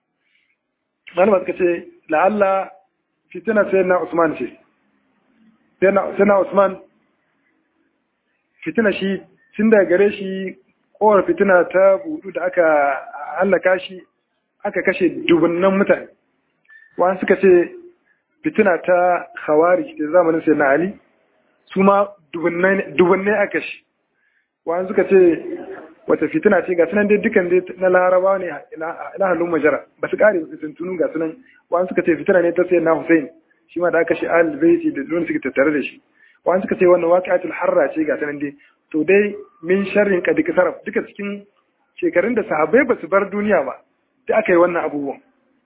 malama suka ce la'alla fitina sai na Usman ce sai na Usman fitina shi tun da gare shi kowar fitina ta budu da aka hallaka shi aka kashe dubunnan mutane wani suka ce fitina ta khawari da zamanin sai na Ali su ma dubunnai aka shi wani suka ce wata fitina ce ga sunan dai dukan dai na laraba ne ila halin majara ba su kare su tuntunu ga sunan wani suka ce fitina ne ta sai na Hussein shi ma da aka shi al baiti da don suka tattare da shi wani suka ce wannan waqi'atul harra ce ga sunan dai to dai min sharrin qad kasaraf duka cikin shekarun da sahabbai ba su bar duniya ba da aka yi wannan abubuwan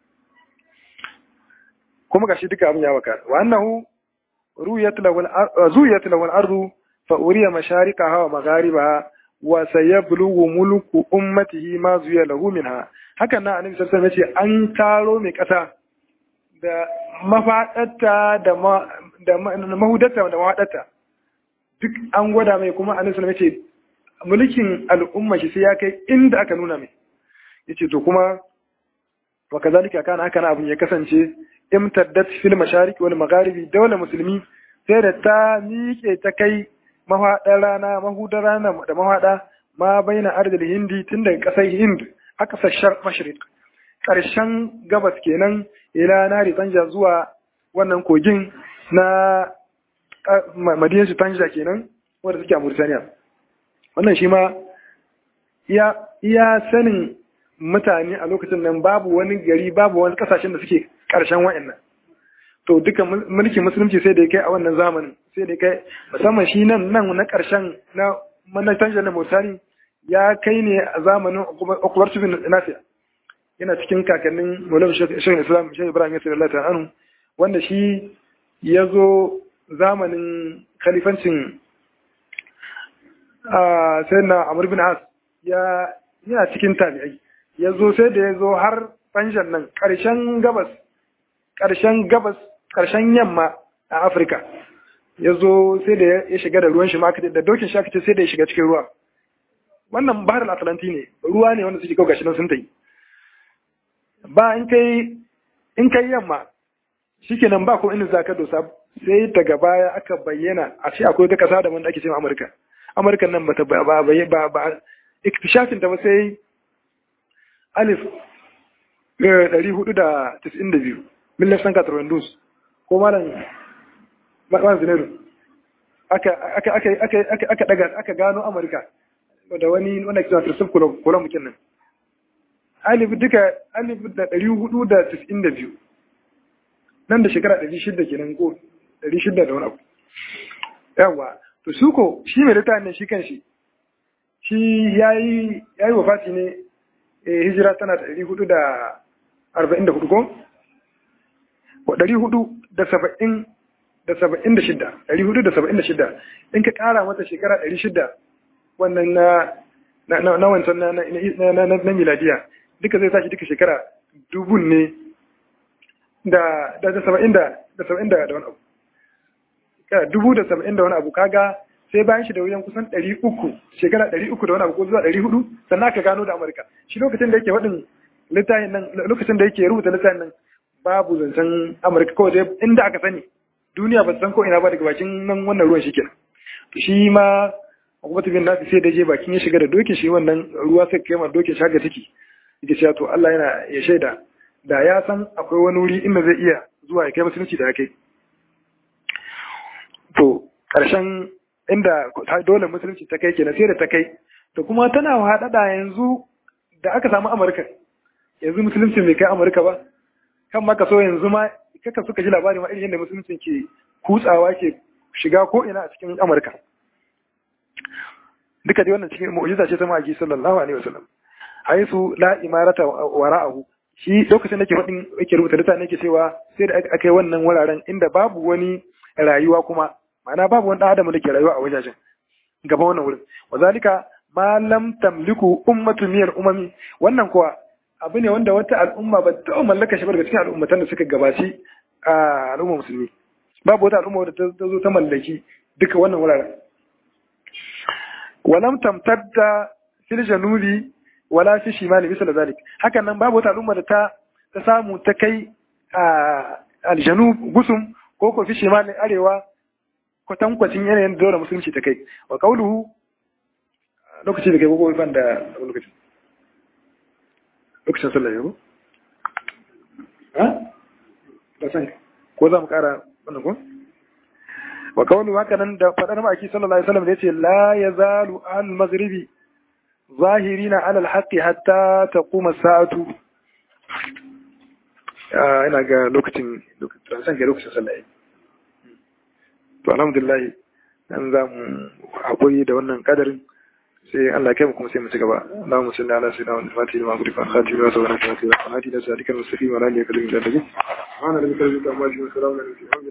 kuma gashi duka abin ya waka wa annahu ru'yat lahu zuyat lahu al-ardu fa uriya mashariqaha wa magharibaha wa sayablughu mulku ummatihi ma zuya lahu minha hakan nan annabi sallallahu alaihi wasallam yace an taro mai kasa da mafadarta da da mahudarta da mafadarta duk an gwada mai kuma annabi sallallahu alaihi wasallam yace mulkin al'umma shi sai ya kai inda aka nuna mai yace to kuma wa kazalika kana haka abin ya kasance imtaddat fil mashariq wal magharibi dawla musulmi sai da ta miƙe ta kai mahaɗar rana mahudar rana da mahaɗa ma baina ardil hindi tun daga ƙasar hind a ƙasar shar mashriq ƙarshen gabas kenan ila nari tanja zuwa wannan kogin na madiyan su tanja kenan wanda suke a Mauritania wannan shi ma iya sanin mutane a lokacin nan babu wani gari babu wani kasashen da suke ƙarshen wa'annan to duka mulkin musulunci sai da ya kai a wannan zamanin sai da ya kai musamman shi nan nan na ƙarshen na manatan da motari ya kai ne a zamanin okubar cikin nasiya yana cikin kakannin maulama shirin islam shi ibrahim yasir allah ta'anu wanda shi ya zo zamanin khalifancin sai na Amr bin As ya yana cikin tabi'ai ya zo sai da ya zo har Fanjan nan ƙarshen gabas ƙarshen gabas ƙarshen yamma a Afirka ya zo sai da ya shiga da ruwan shi ma da dokin shi aka ce sai da ya shiga cikin ruwa wannan bahar atlanti ne ruwa ne wanda suke kawo gashi nan sun tayi ba in kai in kai yamma shikenan ba ko inda za ka dosa sai daga baya aka bayyana a ce akwai wata kasa da wanda ake cewa Amurka Amurka nan bata ba ba ba ba iktishafin ta ba sai alif ɗari hudu da tis'in da biyu millar sanka tarwandus ko malam malam zinero aka daga aka gano amurka da wani wanda kisa firsif kula mukin nan alif duka alif da ɗari hudu da tis'in da biyu nan da shekara ɗari shida kenan ko ɗari shida da wani abu yawa to su ko shi mai littafin ne shi kan shi shi ya yi wafati ne hijira tana da ɗari hudu da arba'in da hudu ko? Wa ɗari hudu da saba'in da saba'in da shida, ɗari hudu da saba'in da shida, in ka ƙara mata shekara ɗari shida wannan na na wancan na miladiya duka zai tashi duka shekara dubun ne da da saba'in da da saba'in da wani abu. Dubu da saba'in da wani abu kaga sai bayan shi da wuyan kusan ɗari uku shekara ɗari uku da wani abu ko zuwa ɗari hudu sannan aka gano da amurka shi lokacin da yake waɗin littafin nan lokacin da yake rubuta littafin nan babu zancen amurka kawai dai inda aka sani duniya ba san ko ina ba daga bakin nan wannan ruwan shi kenan shi ma hukumatu bin nafi sai da je bakin ya shiga da dokin shi wannan ruwa sai kai ma dokin shi haka take yake cewa to Allah yana ya shaida da ya san akwai wani wuri inda zai iya zuwa ya kai musulunci da ya kai to ƙarshen inda dole musulunci ta kai kenan sai da ta kai to kuma tana haɗaɗa yanzu da aka samu amurka yanzu musulunci bai kai amurka ba kan maka so yanzu ma kaka suka ji labari ma irin yadda musulunci ke kutsawa ke shiga ko ina a cikin amurka duka dai wannan cikin mu'jiza ce ta ma'aji sallallahu alaihi wasallam haisu la imarata wara'ahu shi lokacin da ke faɗin yake rubuta littafin yake cewa sai da aka yi wannan wuraren inda babu wani rayuwa kuma ma'ana babu wani adam da ke rayuwa a wajajen gaban wannan wurin wazalika ma lam tamliku ummatu min umami wannan kuwa abu ne wanda wata al'umma ba ta mallaka shi daga cikin al'ummatan da suka gabaci a al'umma musulmi babu wata al'umma wadda ta zo ta mallaki duka wannan wuraren walam tamtadda fil janubi wala fi shimali misal zalik hakan nan babu wata al'umma da ta ta samu ta kai a aljanub gusum ko ko fi shimali arewa kwatankwacin yanayin dole musulunci ta kai wa kauluhu lokaci da kai ko ban da lokaci lokacin sallah yau ha ba san ko za mu kara wannan ko wa kauluhu haka nan da fadar maki sallallahu alaihi wasallam da yace la yazalu al maghribi zahirina ala al haqqi hatta taquma as-sa'atu ina ga lokacin lokacin san ga lokacin sallah yau to alhamdulillah dan za mu haƙuri da wannan kadarin sai Allah kai mu kuma sai mu ci gaba Allahumma salli ala sayyidina Muhammad fatih ma guri fa khatimi wa sallallahu alaihi wa sallam hadi da sadikal mustaqim wa alihi wa sahbihi wa sallam ana da kalbi da maji wa salamu alaihi